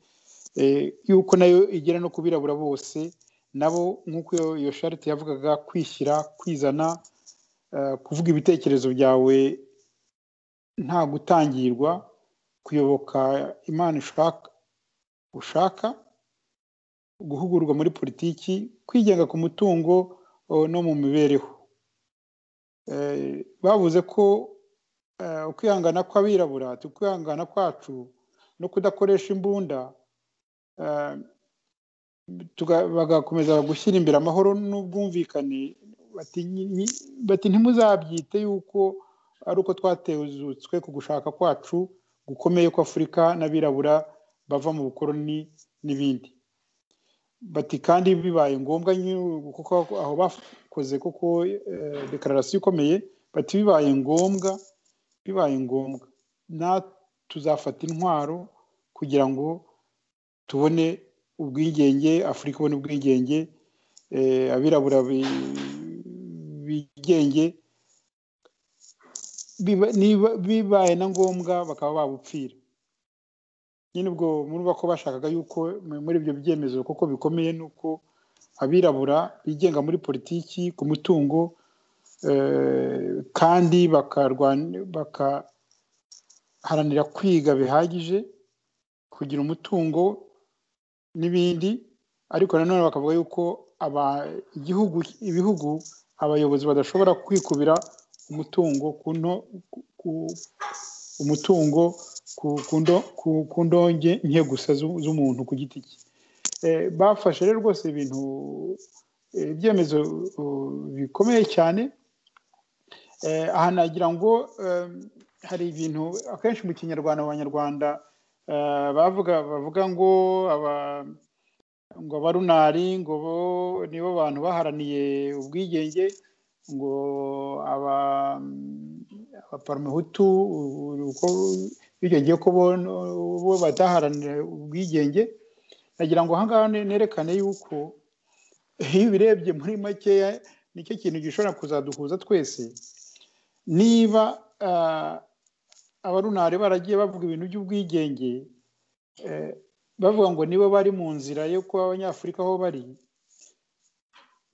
yuko nayo igera no kubirabura bose nabo nk'uko iyo sharite yavugaga kwishyira kwizana kuvuga ibitekerezo byawe nta gutangirwa kuyoboka imana ushaka guhugurwa muri politiki kwigenga ku mutungo no mu mibereho bavuze ko ukwihangana kw'abirabura ukwihangana kwacu no kudakoresha imbunda bagakomeza gushyira imbere amahoro n'ubwumvikane bati ntimuzabyite yuko ari uko twatezutswe ku gushaka kwacu gukomeye ko afurika n'abirabura bava mu bukoroni n'ibindi bati kandi bibaye ngombwa kuko aho bakoze kuko dekararasiyo ikomeye bati bibaye ngombwa bibaye ngombwa na tuzafata intwaro kugira ngo tubone ubwigenge afurika ibona ubwigenge abirabura bigenge bibaye na ngombwa bakaba babupfira nyine ubwo murumva ko bashakaga yuko muri ibyo byemezo kuko bikomeye ni uko abirabura bigenga muri politiki ku mutungo kandi bakaharanira kwiga bihagije kugira umutungo n'ibindi ariko nanone bakavuga yuko igihugu ibihugu abayobozi badashobora kwikubira umutungo umutungo ku ndonge nke gusa z'umuntu ku giti cye bafashe rero rwose ibintu ibyemezo bikomeye cyane aha nagira ngo hari ibintu akenshi mu kinyarwanda abanyarwanda bavuga bavuga ngo ngo abarunari ngo bo nibo bantu baharaniye ubwigenge ngo abaparamuhutu uko bicyo gihe ko bo bataharanira ubwigenge nagira ngo ahangaha nerekane yuko iyo ubirebye muri makeya nicyo kintu gishobora kuzaduhuza twese niba abarunare baragiye bavuga ibintu by'ubwigenge bavuga ngo nibo bari mu nzira yo kuba abanyafurika aho bari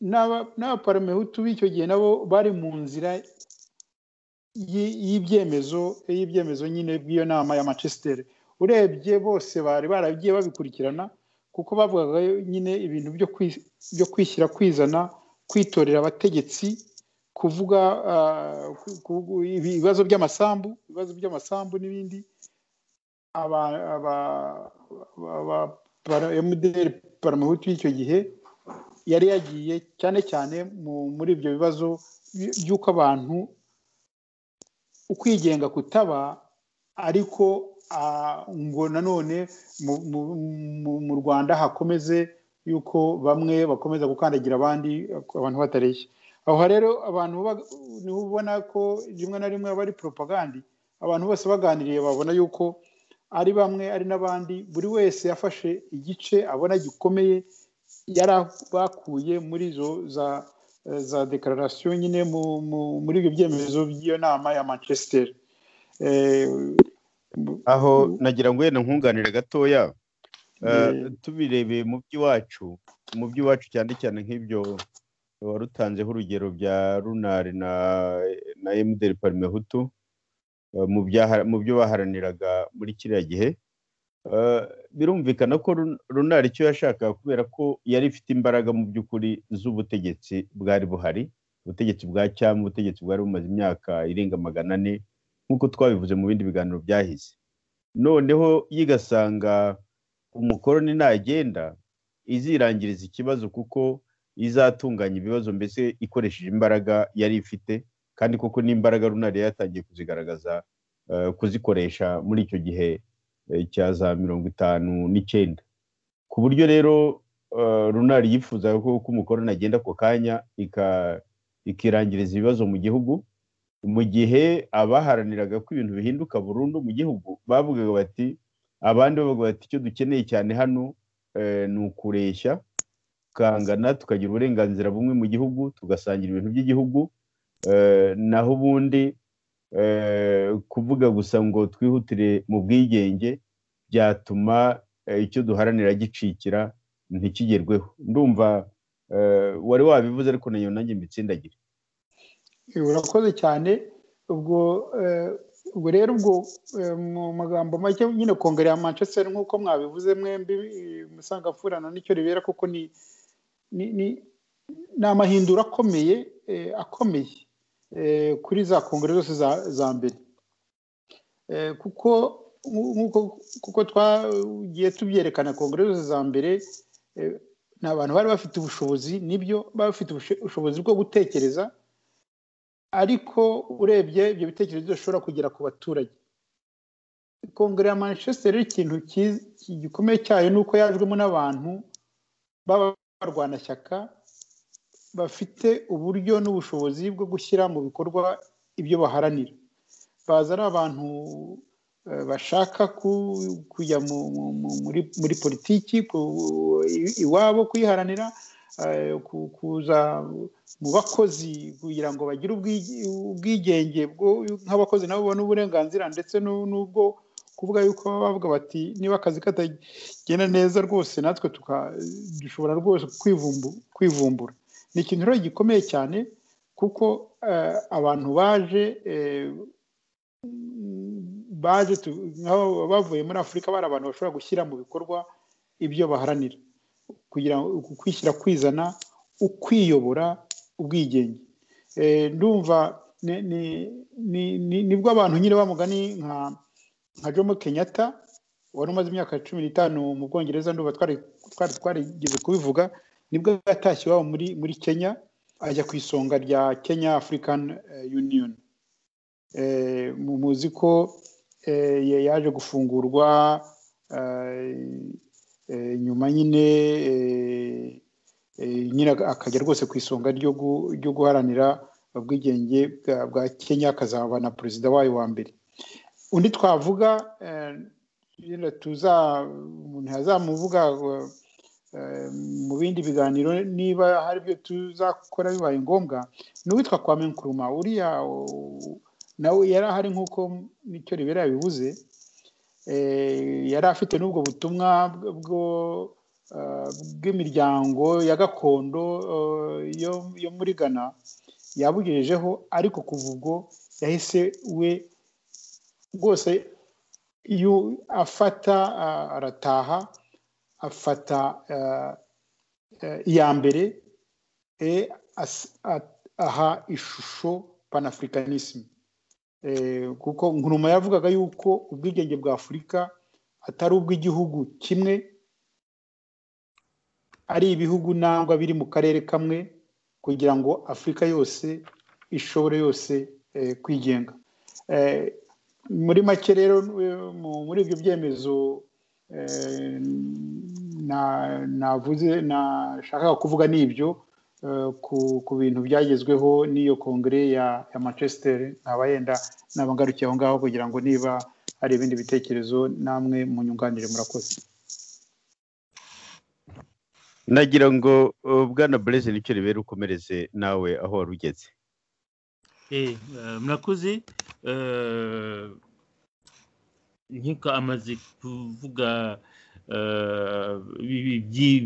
n'abaparamehutu b'icyo gihe nabo bari mu nzira y'ibyemezo y'ibyemezo nyine bw'iyo nama ya manchester urebye bose bari baragiye babikurikirana kuko bavugaga nyine ibintu byo kwishyira kwizana kwitorera abategetsi kuvuga ibibazo by'amasambu ibibazo by'amasambu n'ibindi mdr paramuhutu y'icyo gihe yari yagiye cyane cyane muri ibyo bibazo by'uko abantu ukwigenga kutaba ariko ngo nanone mu rwanda hakomeze yuko bamwe bakomeza gukandagira abandi abantu batareshya aho rero abantu niho ubona ko rimwe na rimwe aba ari poropagandi abantu bose baganiriye babona yuko ari bamwe ari n'abandi buri wese yafashe igice abona gikomeye yari bakuye muri izo za dekararasiyo nyine muri ibyo byemezo by'iyo nama ya manchester aho nagira ngo wenda nkunganire gatoya tubirebeye mu by'iwacu mu by'iwacu cyane cyane nk'ibyo wari utanzeho urugero bya runari na emuderi parimehutu mu byo baharaniraga muri kiriya gihe birumvikana ko runari icyo yashakaga kubera ko yari ifite imbaraga mu by'ukuri z'ubutegetsi bwari buhari ubutegetsi bwa cyangwa ubutegetsi bwari bumaze imyaka irenga magana ane nk'uko twabivuze mu bindi biganiro byahize noneho yigasanga umukoroni nagenda izirangiriza ikibazo kuko izatunganya ibibazo mbese ikoresheje imbaraga yari ifite kandi koko n'imbaraga runari yatangiye kuzigaragaza kuzikoresha muri icyo gihe cya za mirongo itanu n'icyenda ku buryo rero runari yifuzaga ko umukoroni agenda ako kanya ikirangiriza ibibazo mu gihugu mu gihe abaharaniraga ko ibintu bihinduka burundu mu gihugu bavugaga bati abandi bavuga bati icyo dukeneye cyane hano ni ukureshya tukangana tukagira uburenganzira bumwe mu gihugu tugasangira ibintu by'igihugu naho ubundi kuvuga gusa ngo twihutire mu bwigenge byatuma icyo duharanira gicikira ntikigerweho ndumva wari wabivuze ariko nayo nanjye mbitsindagire urakoze cyane ubwo ubwo rero ubwo mu magambo make nyine kongere ya manchester nk'uko mwabivuze mwembi musanga apfurana nicyo ribera kuko ni ni amahindura akomeye akomeye kuri za kongere zose za mbere kuko nk'uko kuko twagiye tubyerekana kongere zose za mbere ni abantu bari bafite ubushobozi nibyo bari bafite ubushobozi bwo gutekereza ariko urebye ibyo bitekerezo bishobora kugera ku baturage kongere ya manchester ikintu gikomeye cyayo ni uko yajwemo n'abantu b'abarwanashyaka bafite uburyo n'ubushobozi bwo gushyira mu bikorwa ibyo baharanira baza ari abantu bashaka kujya muri politiki iwabo kuyiharanira kuza mu bakozi kugira ngo bagire ubwigenge nk'abakozi nabo babona uburenganzira ndetse n'ubwo kuvuga yuko baba bavuga bati niba akazi katagenda neza rwose natwe dushobora rwose kwivumbura ni ikintu rero gikomeye cyane kuko abantu baje baje bavuye muri afurika bari abantu bashobora gushyira mu bikorwa ibyo baharanira kugira ngo kwishyira kwizana ukwiyobora ubwigenge ndumva nibwo abantu nyine bamugani nka jomo kenyatta wari umaze imyaka cumi n'itanu mu bwongereza ndumva twari twarigeze kubivuga nibwo yatashye iwabo muri muri kenya ajya ku isonga rya kenya african union muzi ko yaje gufungurwa nyuma nyine nyine akajya rwose ku isonga ryo guharanira ubwigenge bwa kenya akazaba na perezida wayo wa mbere undi twavuga nyine tuza umuntu yazamuvuga mu bindi biganiro niba hari ibyo tuzakora bibaye ngombwa ni uwitwa kwa menkuruma uriya nawe yari ahari nk'uko nicyo ribera yabivuze yari afite n'ubwo butumwa bwo bw'imiryango ya gakondo yo muri ghana yabugejejeho ariko kuva ubwo yahise we rwose iyo afata arataha afata iya mbere aha ishusho panafurikanisme kuko nkuruma yavugaga yuko ubwigenge bwa afurika atari ubw'igihugu kimwe ari ibihugu nangwa biri mu karere kamwe kugira ngo afurika yose ishobore yose kwigenga muri make rero muri ibyo byemezo navuze nashakaga kuvuga ni ibyo ku bintu byagezweho n'iyo kongere ya manchester ntaba yenda n'abangarukiye aho ngaho kugira ngo niba hari ibindi bitekerezo namwe mu nyunganire murakoze nagira ngo bwana bureze nicyo ribera ukomereze nawe aho wari ugeze murakoze nk'uko amaze kuvuga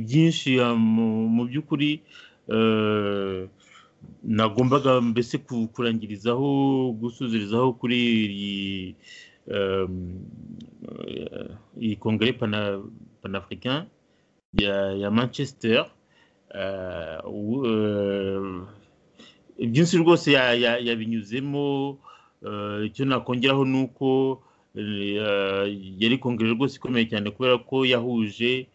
byinshi mu by'ukuri nagombaga mbese kurangirizaho gusuzurizaho kuri iyi kongere panafurika ya manchester byinshi rwose yabinyuzemo icyo nakongeraho ni uko yari kongere rwose ikomeye cyane kubera ko yahuje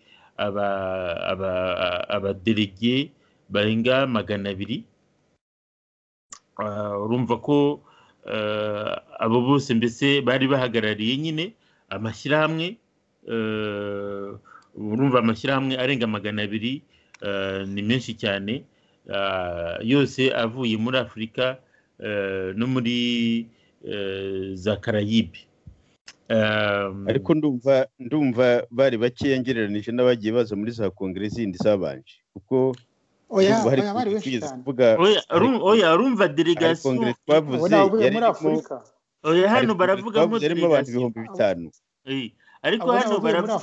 abaderege barenga magana abiri urumva ko abo bose mbese bari bahagarariye nyine amashyirahamwe urumva amashyirahamwe arenga magana abiri ni menshi cyane yose avuye muri afurika no muri za karayibe ariko ndumva ndumva bari bakeya ngereranije n'abagiye baza muri za kongere zindi zabanje kuko bari benshi cyane oya urumva delegasiyo twavuze muri afurika hano baravugamo yarimo abantu ibihumbi bitanu ariko hano baravuga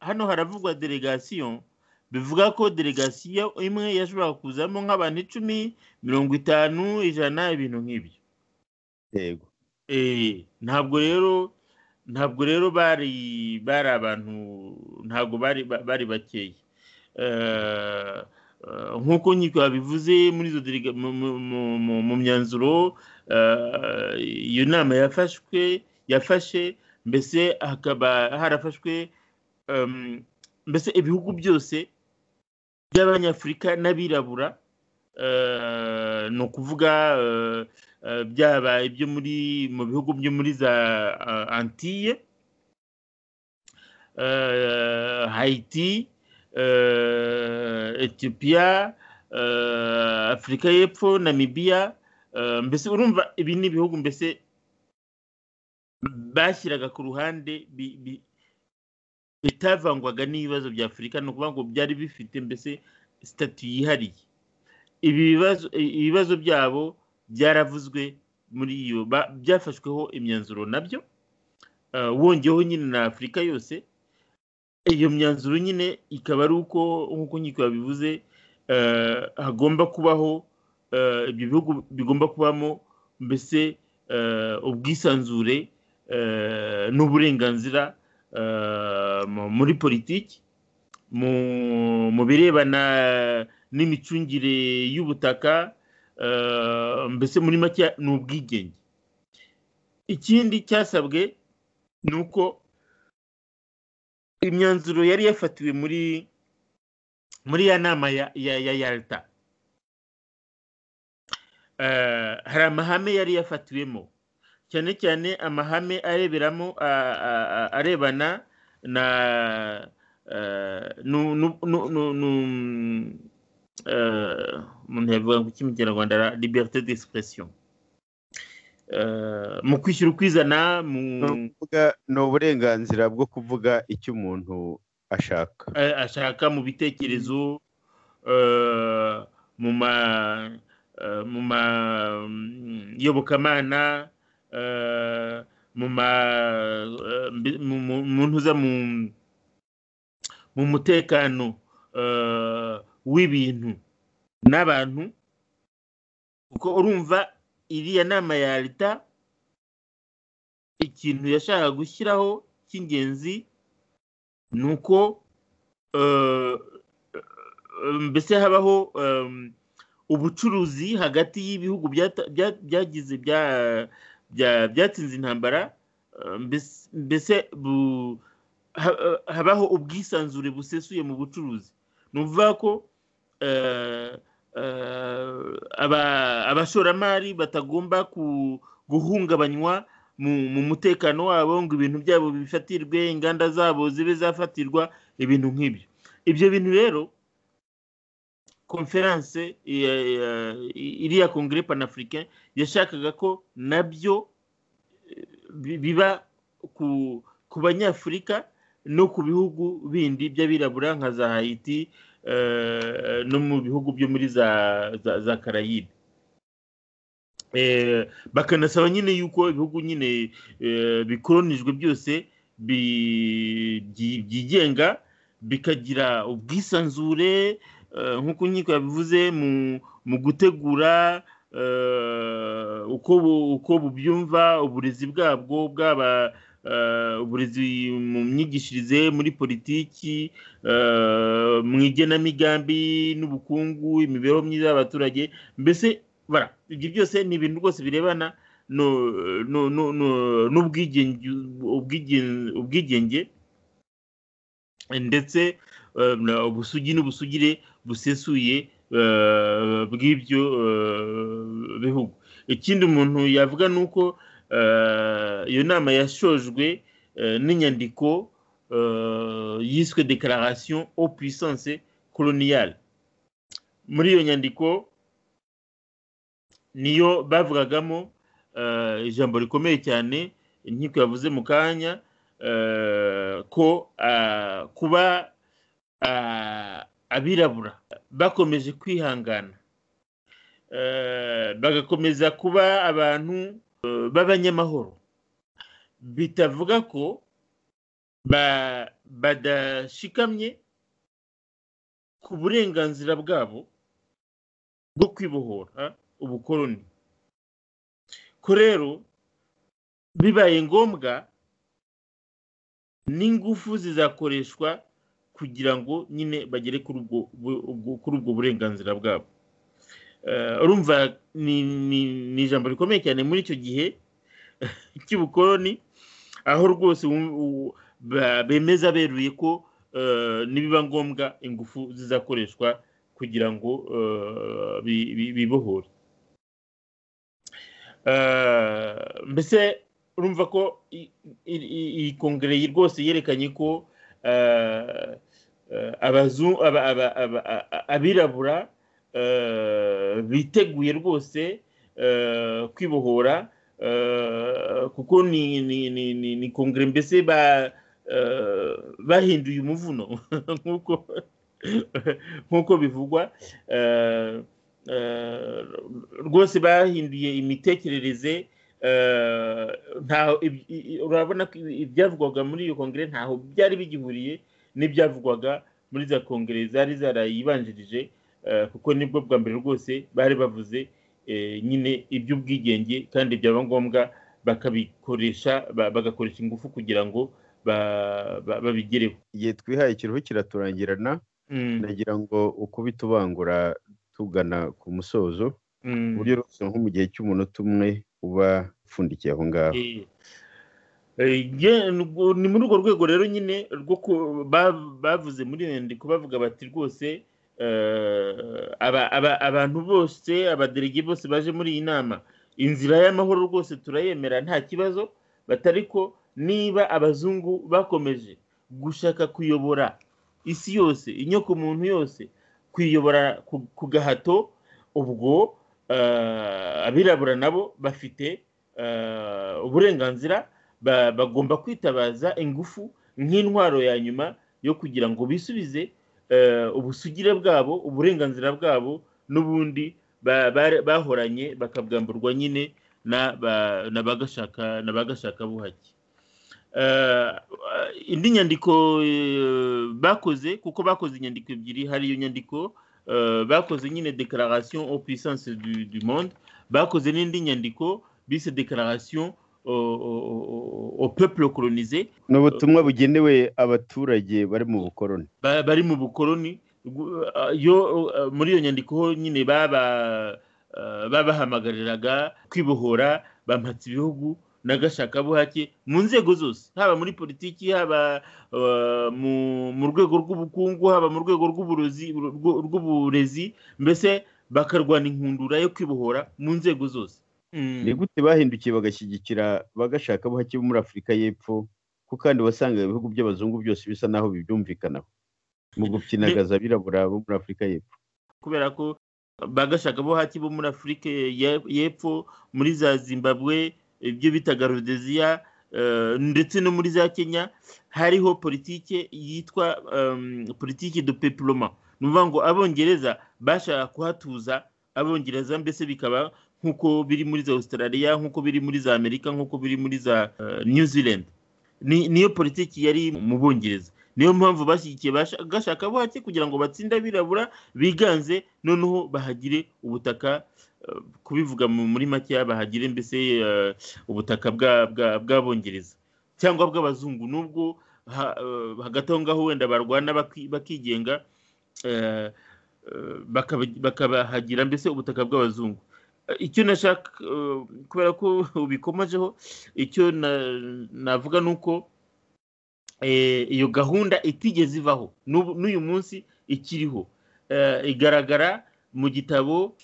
hano haravugwa delegasiyo bivuga ko delegasiyo imwe yashobora kuzamo nk'abantu icumi mirongo itanu ijana ibintu nk'ibyo yego ntabwo rero ntabwo rero bari bari abantu ntabwo bari bari bakeya nk'uko nkiko babivuze muri izo mu myanzuro iyo nama yafashwe yafashe mbese hakaba harafashwe mbese ibihugu byose by'abanyafurika n'abirabura ni ukuvuga byaba ibyo muri mu bihugu byo muri za antiye hayiti etiyopiya afurika y'epfo namibiya mbese urumva ibi ni ibihugu mbese bashyiraga ku ruhande bitavangwaga n'ibibazo bya afurika ni ukuvuga ngo byari bifite mbese sitati yihariye ibibazo byabo byaravuzwe muri iyo byafashweho imyanzuro nabyo wongeyeho nyine na afurika yose iyo myanzuro nyine ikaba ari uko nk'uko nkiko yabivuze hagomba kubaho ibyo bihugu bigomba kubamo mbese ubwisanzure n'uburenganzira muri politiki mu birebana n'imicungire y'ubutaka mbese muri make ni ubwigenge ikindi cyasabwe ni uko imyanzuro yari yafatiwe muri muri ya nama ya yarita hari amahame yari yafatiwemo cyane cyane amahame areberamo arebana na umuntu yavuga ngo ikinyarwanda liberté d'expression mu kwishyura ukwizana mu ni uburenganzira bwo kuvuga icyo umuntu ashaka eh, ashaka mu bitekerezo eh, mu ma eh, mu ma mm, yobokamana eh, mu ma eh, mbi- mu- mu- mu ntuza mu mu mutekano eh, w'ibintu n'abantu kuko urumva iriya nama ya leta ikintu yashakaga gushyiraho cy'ingenzi ni uko eh, eh, mbese habaho em, ubucuruzi hagati y'ibihugu byata- bya- byagize bya- bya- byatsinze intambara eh, mbese- mbese bu- ha- eh, habaho ubwisanzure busesuye mu bucuruzi ni ukuvuga ko eh, eh, aba- abashoramari batagomba ku- guhungabanywa mu mu mutekano wabo ngo ibintu byabo bifatirwe inganda zabo zibe zafatirwa ibintu nk'ibyo ibyo bintu rero konferanse ya- ya- iriya kongere panafurikain yashakaga ko nabyo eh, bi- biba ku ku banyafurika no ku bihugu bindi by'abirabura nka za hayiti eh, no mu bihugu byo muri za za, za karayibe eh, bakanasaba nyine yuko ibihugu nyine eh, bikoronijwe byose bi- byi- byigenga bikagira ubwisanzure eh, nk'uko inkiko yabivuze mu, mu gutegura eh, uko, bu- uko bubyumva uburezi bwabwo bwaba eh, uburezi mu myigishirize muri politiki eh, mu igenamigambi n'ubukungu imibereho myiza y'abaturage mbese bara ibyo byose ni ibintu rwose birebana no- no- no- no- n'ubwigenge ubwigenge- ubwigenge ndetse eh, na ubusugi n'ubusugire busesuye eh, bw'ibyo eh, bihugu ikindi umuntu yavuga ni uko eh, iyo nama yashojwe eh, n'inyandiko eh, yiswe declaration au puissance coloniale muri iyo nyandiko niyo bavugagamo eh, ijambo rikomeye cyane inkiko yavuze mu kanya eh, ko ah, kuba ah, abirabura bakomeje kwihangana eh, bagakomeza kuba abantu eh, b'abanyamahoro bitavuga ko ba- badashikamye ku burenganzira bwabo bwo kwibohora ubukoloni ko rero bibaye ngombwa n'ingufu zizakoreshwa kugira ngo nyine bagere kuri ubwo bu- ubwo- kuri ubwo burenganzira bwabo Eh, urumva ni- ni- ni ijambo rikomeye cyane muri icyo gihe cy'ubukoloni aho rwose wum- u- ba- bemeza beruye ko eh, nibiba ngombwa ingufu zizakoreshwa kugira ngo eh, bi- bi- bibohore Eh, mbese urumva ko i- i- i- iyi kongere yi- rwose yerekanye ko eh, eh, abazu- aba- aba- aba- a- a- abirabura eh, biteguye rwose eh, kwibohora eh, kuko ni ni- ni- ni- ni kongere mbese ba- eh, bahinduye umuvuno nk'uko nk'uko bivugwa eh, eh, rwose bahinduye imitekerereze eh, ntaho iby- i- i- urabona ko ibi- ibyavugwaga muri iyo kongere ntaho byari bigihuriye n'ibyavugwaga muri za kongere zari zarayibanjirije eh, kuko nibwo bwa mbere rwose bari bavuze eh, nyine iby'ubwigenge kandi byaba ngombwa bakabikoresha ba- bagakoresha ingufu kugira ngo ba- ba- babigereho igihe twihaye ikiruhu kiraturangirana Mm, ndagira ngo uko bitubangura tugana ku musozo mm. ku buryo rwose nko mu gihe cy'umunota umwe uba upfundikiye aho ngaho Eh, eh, nge- nubwo- ni muri urwo rwego rero nyine rwo ku- ba- bavuze muri iyo nyandiko bavuga bati rwose eh, aba- aba- abantu bose abaderege bose baje muri iyi nama inzira y'amahoro rwose turayemera nta kibazo batari ko niba abazungu bakomeje gushaka kuyobora isi yose inyokomuntu yose kuyobora ku- ku gahato ubwo eh, abirabura nabo bafite uburenganzira bagomba kwitabaza ingufu nk'intwaro ya nyuma yo kugira ngo bisubize ubusugire bwabo uburenganzira bwabo n'ubundi bahoranye bakabwamburwa nyine na bagashaka buhake indi nyandiko bakoze kuko bakoze inyandiko ebyiri hari iyo nyandiko bakoze nyine dekararasiyo au puissance du monde bakoze n'indi nyandiko bise dekararasiyo au peuple colonise ni ubutumwa bugenewe abaturage bari mu bukoroni bari mu bukoroni muri iyo nyandiko nyine babahamagariraga kwibohora bampatse ibihugu n'agashakabuhake mu nzego zose haba muri politiki haba mu rwego rw'ubukungu haba mu rwego rw'uburezi mbese bakarwana inkundura yo kwibohora mu nzego zose ni gute bahindukiye bagashyigikira bagashakabuhake bo muri afurika y'epfo ko kandi wasangaga ibihugu by'abazungu byose bisa n'aho bibyumvikanaho mu gukinagaza abirabura bo muri afurika y'epfo kubera ko bagashakabuhake bo muri afurika y'epfo muri za zimbabwe ibyo bitaga rodeziya ndetse no muri za kenya hariho politiki yitwa politiki do pepuloma ni ukuvuga ngo abongereza bashaka kuhatuza abongereza mbese bikaba nk'uko biri muri za australia nk'uko biri muri za amerika nk'uko biri muri za new zealand niyo politiki yari mu bongereza niyo mpamvu bashyigikiye gashaka buhake kugira ngo batsinde abirabura biganze noneho bahagire ubutaka kubivuga muri make bahagire mbese ubutaka bw'abongereza cyangwa bw'abazungu nubwo hagati aho ngaho wenda barwana bakigenga bakabahagira mbese ubutaka bw'abazungu icyo nashaka kubera ko ubikomejeho icyo navuga ni uko iyo gahunda itigeze ivaho n'uyu munsi ikiriho igaragara mu gitabo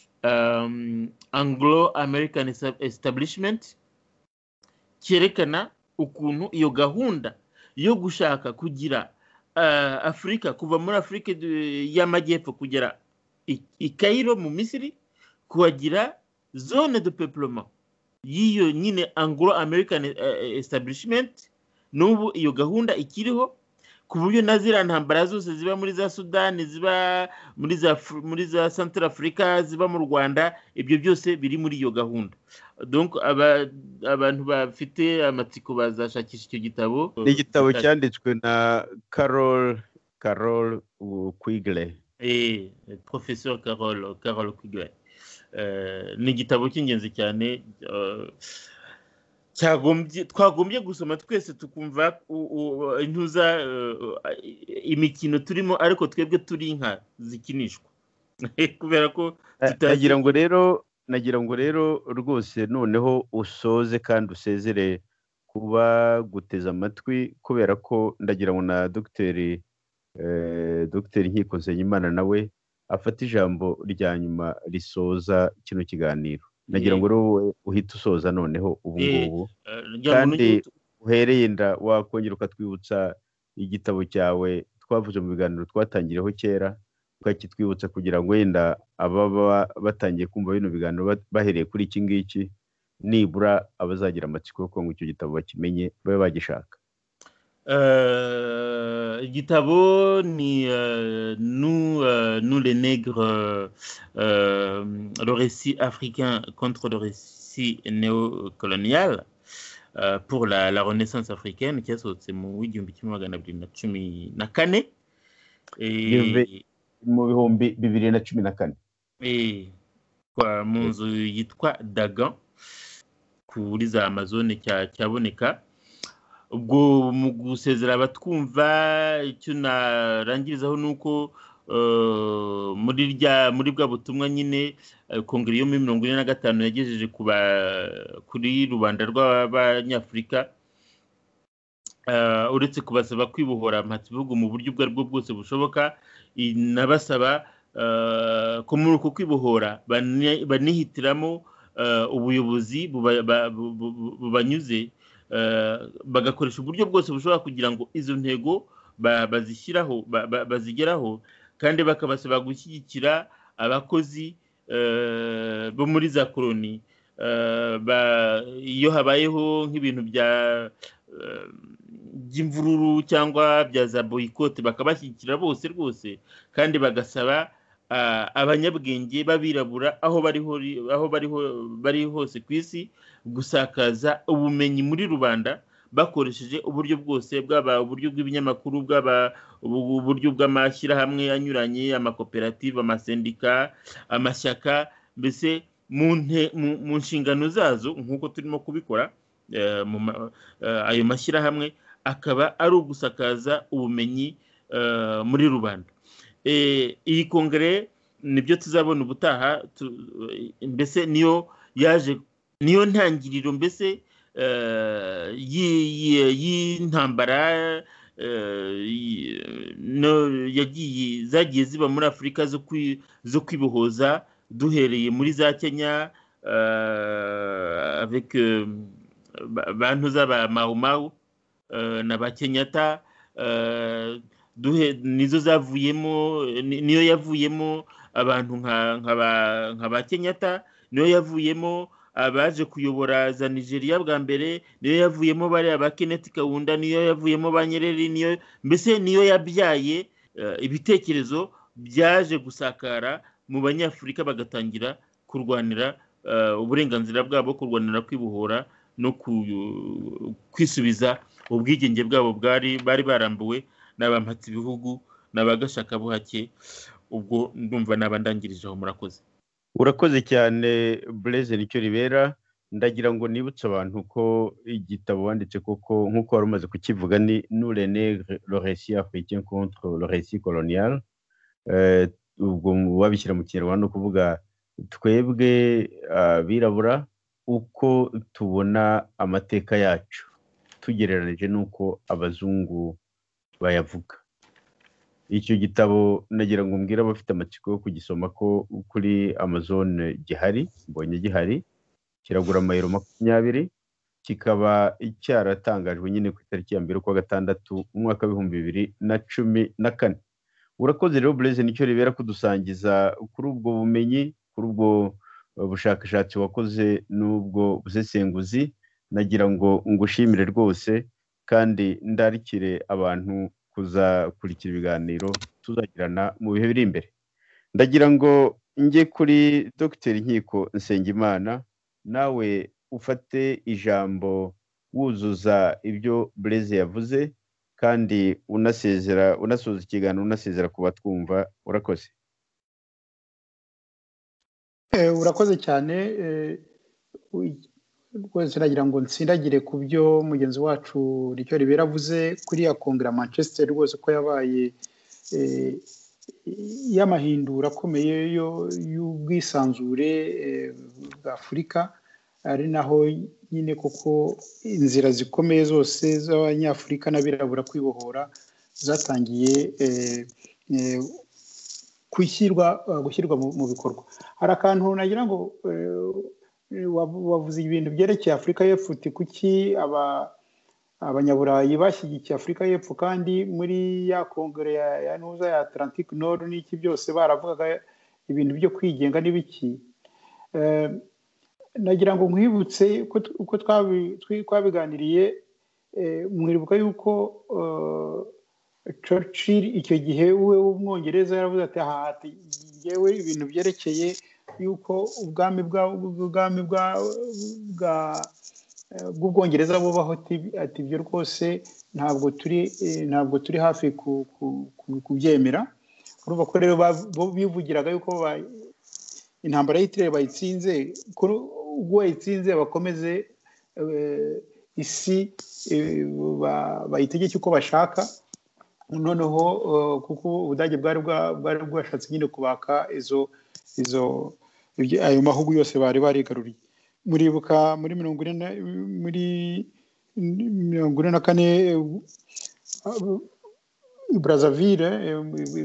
anglo american establishment cyerekana ukuntu iyo gahunda yo gushaka kugira afurika kuva muri afurika y'amajyepfo kugera i Cairo mu misiri kuhagira zone de peulement y'iyo nyine anglo american establishment n'ubu iyo gahunda ikiriho ku buryo na ziriya ntambara zose ziba muri za sudani ziba muri za muri za santara afurika ziba mu rwanda ibyo byose biri muri iyo gahunda abantu bafite amatsiko bazashakisha icyo gitabo ni igitabo cyanditswe na carol carol kwigre professor carol carol kwigre ni igitabo cy'ingenzi cyane twagombye gusoma twese tukumva intuza imikino turimo ariko twebwe turi inka zikinishwa kubera ko nagira ngo rero nagira ngo rero rwose noneho usoze kandi usezere kuba guteza amatwi kubera ko ndagira ngo na dogiteri dogiteri nkiko nsenyimana nawe afata ijambo rya nyuma risoza kino kiganiro nagira ngo wowe uhite usoza noneho ubu ngubu kandi uhereye inda wakongera ukatwibutsa igitabo cyawe twavuze mu biganiro twatangiriyeho kera ukakitwibutsa kugira ngo wenda ababa batangiye kumva bino biganiro bahereye kuri iki ngiki nibura abazagira amatsiko yo kunga icyo gitabo bakimenye babe bagishaka igitabo ni nous les nègres le récit africain contre le récit néocolonial pour la renaissance africaine cyasohotse mu w'igihumbi kimwe magana abiri na cumi na kane mu bihumbi bibiri na cumi na kane mu nzu yitwa dagan kuri za amazone cyaboneka ubwo mu gusezera abatwumva icyo narangirizaho ni uko muri rya muri bwa butumwa nyine kongere yo muri mirongo ine na gatanu yagejeje kuri rubanda rw'abanyafurika uretse kubasaba kwibohora amatibihugu mu buryo ubwo aribwo bwose bushoboka inabasaba ko muri uko kwibohora banihitiramo ubuyobozi bubanyuze bagakoresha uburyo bwose bushobora kugira ngo izo ntego bazishyiraho bazigeraho kandi bakabasaba gushyigikira abakozi bo muri za koroni iyo habayeho nk'ibintu bya by'imvururu cyangwa bya za boyikote bakabashyigikira bose rwose kandi bagasaba abanyabwenge b'abirabura aho bari bari hose ku isi gusakaza ubumenyi muri rubanda bakoresheje uburyo bwose bwaba uburyo bw'ibinyamakuru bwaba uburyo bw'amashyirahamwe anyuranye amakoperative amasendika amashyaka mbese mu nshingano zazo nk'uko turimo kubikora ayo mashyirahamwe akaba ari ugusakaza ubumenyi muri rubanda iyi kongere nibyo tuzabona ubutaha mbese niyo yaje niyo ntangiriro mbese y'intambara yagiye zagiye ziba muri afurika zo kwibohoza duhereye muri za kenya bantu z'aba mawu na ba kenyata nizo zavuyemo niyo yavuyemo abantu nka ba kenyata niyo yavuyemo abaje kuyobora za nigeria bwa mbere niyo yavuyemo bariya ba keneti kawunda niyo yavuyemo ba nyereri niyo mbese niyo yabyaye ibitekerezo byaje gusakara mu banyafurika bagatangira kurwanira uburenganzira bwabo kurwanira kwibohora no kwisubiza ubwigenge bwabo bari barambuwe n'abampatsi ibihugu n'abagashaka buhake ubwo ndumva n'abandangirije aho murakoze urakoze cyane bureze nicyo ribera ndagira ngo nibutse abantu ko igitabo wanditse koko nk'uko wari umaze kukivuga ni nurene loresi africain contre loresi colonial ubwo wabishyira mu kinyarwanda ni ukuvuga twebwe abirabura uko tubona amateka yacu tugereranije n'uko abazungu bayavuga icyo gitabo nagira ngo mbwire abafite amatsiko yo kugisoma ko kuri amazon gihari mbonye gihari kiragura amayero makumyabiri kikaba cyaratangajwe nyine ku itariki ya mbere kwa gatandatu umwaka w'ibihumbi bibiri na cumi na kane urakoze rero bureze nicyo ribera kudusangiza kuri ubwo bumenyi kuri ubwo bushakashatsi wakoze n'ubwo busesenguzi nagira ngo ngushimire rwose kandi ndarikire abantu kuzakurikira ibiganiro tuzagirana mu bihe biri imbere ndagira ngo njye kuri dogiteri nkiko nsengimana nawe ufate ijambo wuzuza ibyo bureze yavuze kandi unasezera unasoza ikiganiro unasezera ku batwumva urakoze urakoze cyane rwose nagira ngo nsindagire ku byo mugenzi wacu ricyo ribera avuze kuri ya kongera manchester rwose ko yabaye y'amahindura akomeye y'ubwisanzure bwa afurika ari naho nyine koko inzira zikomeye zose z'abanyafurika n'abirabura kwibohora zatangiye gushyirwa mu bikorwa hari akantu nagira ngo wavuze ibintu byerekeye afurika y'epfo uti kuki abanyaburayi bashyigikiye afurika y'epfo kandi muri ya kongere ya ntuza ya atlantic nord n'iki byose baravugaga ibintu byo kwigenga n'ibiki nagira ngo nkwibutse uko twabiganiriye mwibuka yuko churchill icyo gihe we w'umwongereza yaravuze ati hahati yewe ibintu byerekeye yuko ubwami bw'ubwami bw'ubwongereza bubaho ati ibyo rwose ntabwo turi ntabwo turi hafi kubyemera urumva ko rero bivugiraga yuko intambara y'itire bayitsinze ubwo bayitsinze bakomeze isi bayitegeke uko bashaka noneho kuko ubudage bwari bwashatse nyine kubaka izo izo ayo mahugu yose bari barigaruriye muribuka muri mirongo ine muri mirongo ine na kane brazaville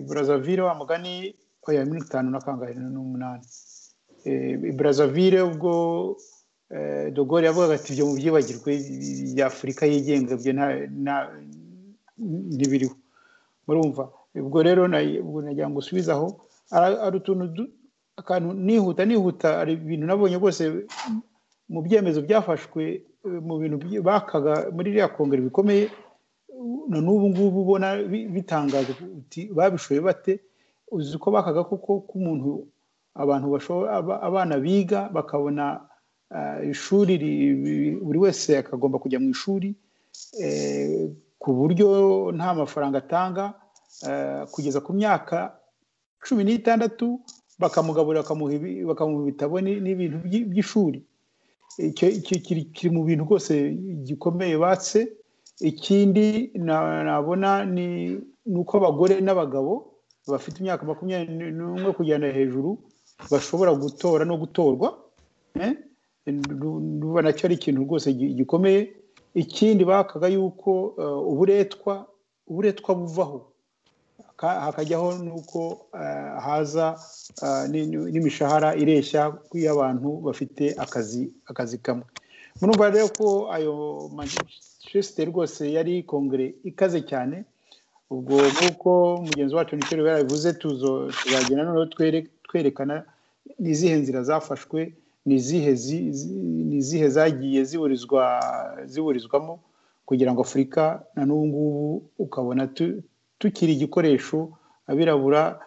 brazaville wa mugani oya mirongo itanu na kangahe n'umunani brazaville ubwo dogore yavugaga ati ibyo mu byibagirwe bya afurika yigenga byo ntibiriho murumva ubwo rero nagira ngo usubizaho hari utuntu akantu nihuta nihuta hari ibintu nabonye rwose mu byemezo byafashwe mu bintu bakaga muri iriya kongere bikomeye na n'ubu ngubu ubona bitangaje babishoye bate uzi ko bakaga kuko k'umuntu abantu abana biga bakabona ishuri buri wese akagomba kujya mu ishuri ku buryo nta mafaranga atanga kugeza ku myaka cumi n'itandatu bakamugaburira bakamuha ibitabo n'ibintu by'ishuri kiri mu bintu rwose gikomeye batse ikindi nabona ni uko abagore n'abagabo bafite imyaka makumyabiri n'umwe kugenda hejuru bashobora gutora no gutorwa nacyo ari ikintu rwose gikomeye ikindi bakaga yuko uburetwa uburetwa buvaho hakajyaho nuko haza n'imishahara ireshya y'abantu bafite akazi akazi kamwe murumva rero ko ayo manchester rwose yari kongere ikaze cyane ubwo nk'uko mugenzi wacu nicyo yarabivuze tuzagenda noneho twerekana ni izihe nzira zafashwe ni izihe zagiye ziburizwamo kugira ngo afurika na n'ubu ngubu ukabona tukiri igikoresho abirabura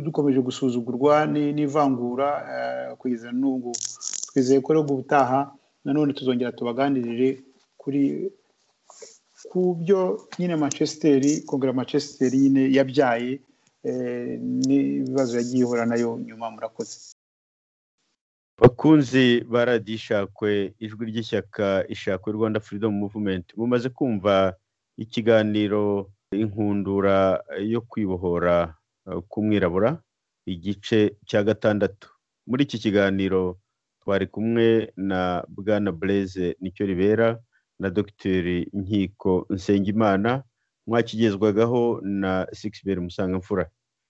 dukomeje gusuzugurwa n'ivangura kugeza n'ubu ngubu twizeye ko rero ubutaha nanone tuzongera tubaganirire kuri ku byo nyine manchester kongera manchester nyine yabyaye n'ibibazo yagiye ihura nayo nyuma murakoze bakunzi ba radiyo ishakwe ijwi ry'ishyaka ishakwe rwanda freedom movement mumaze kumva ikiganiro inkundura yo kwibohora k'umwirabura igice cya gatandatu muri iki kiganiro twari kumwe na bwana bureze nicyo ribera na dogiteri nkiko nsengimana mwakigezwagaho na sigiberi musangamfura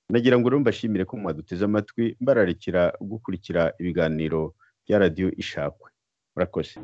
nagira ngo rero mbashimire ko mwaduteze amatwi mbararikira gukurikira ibiganiro bya radiyo ishakwe murakoze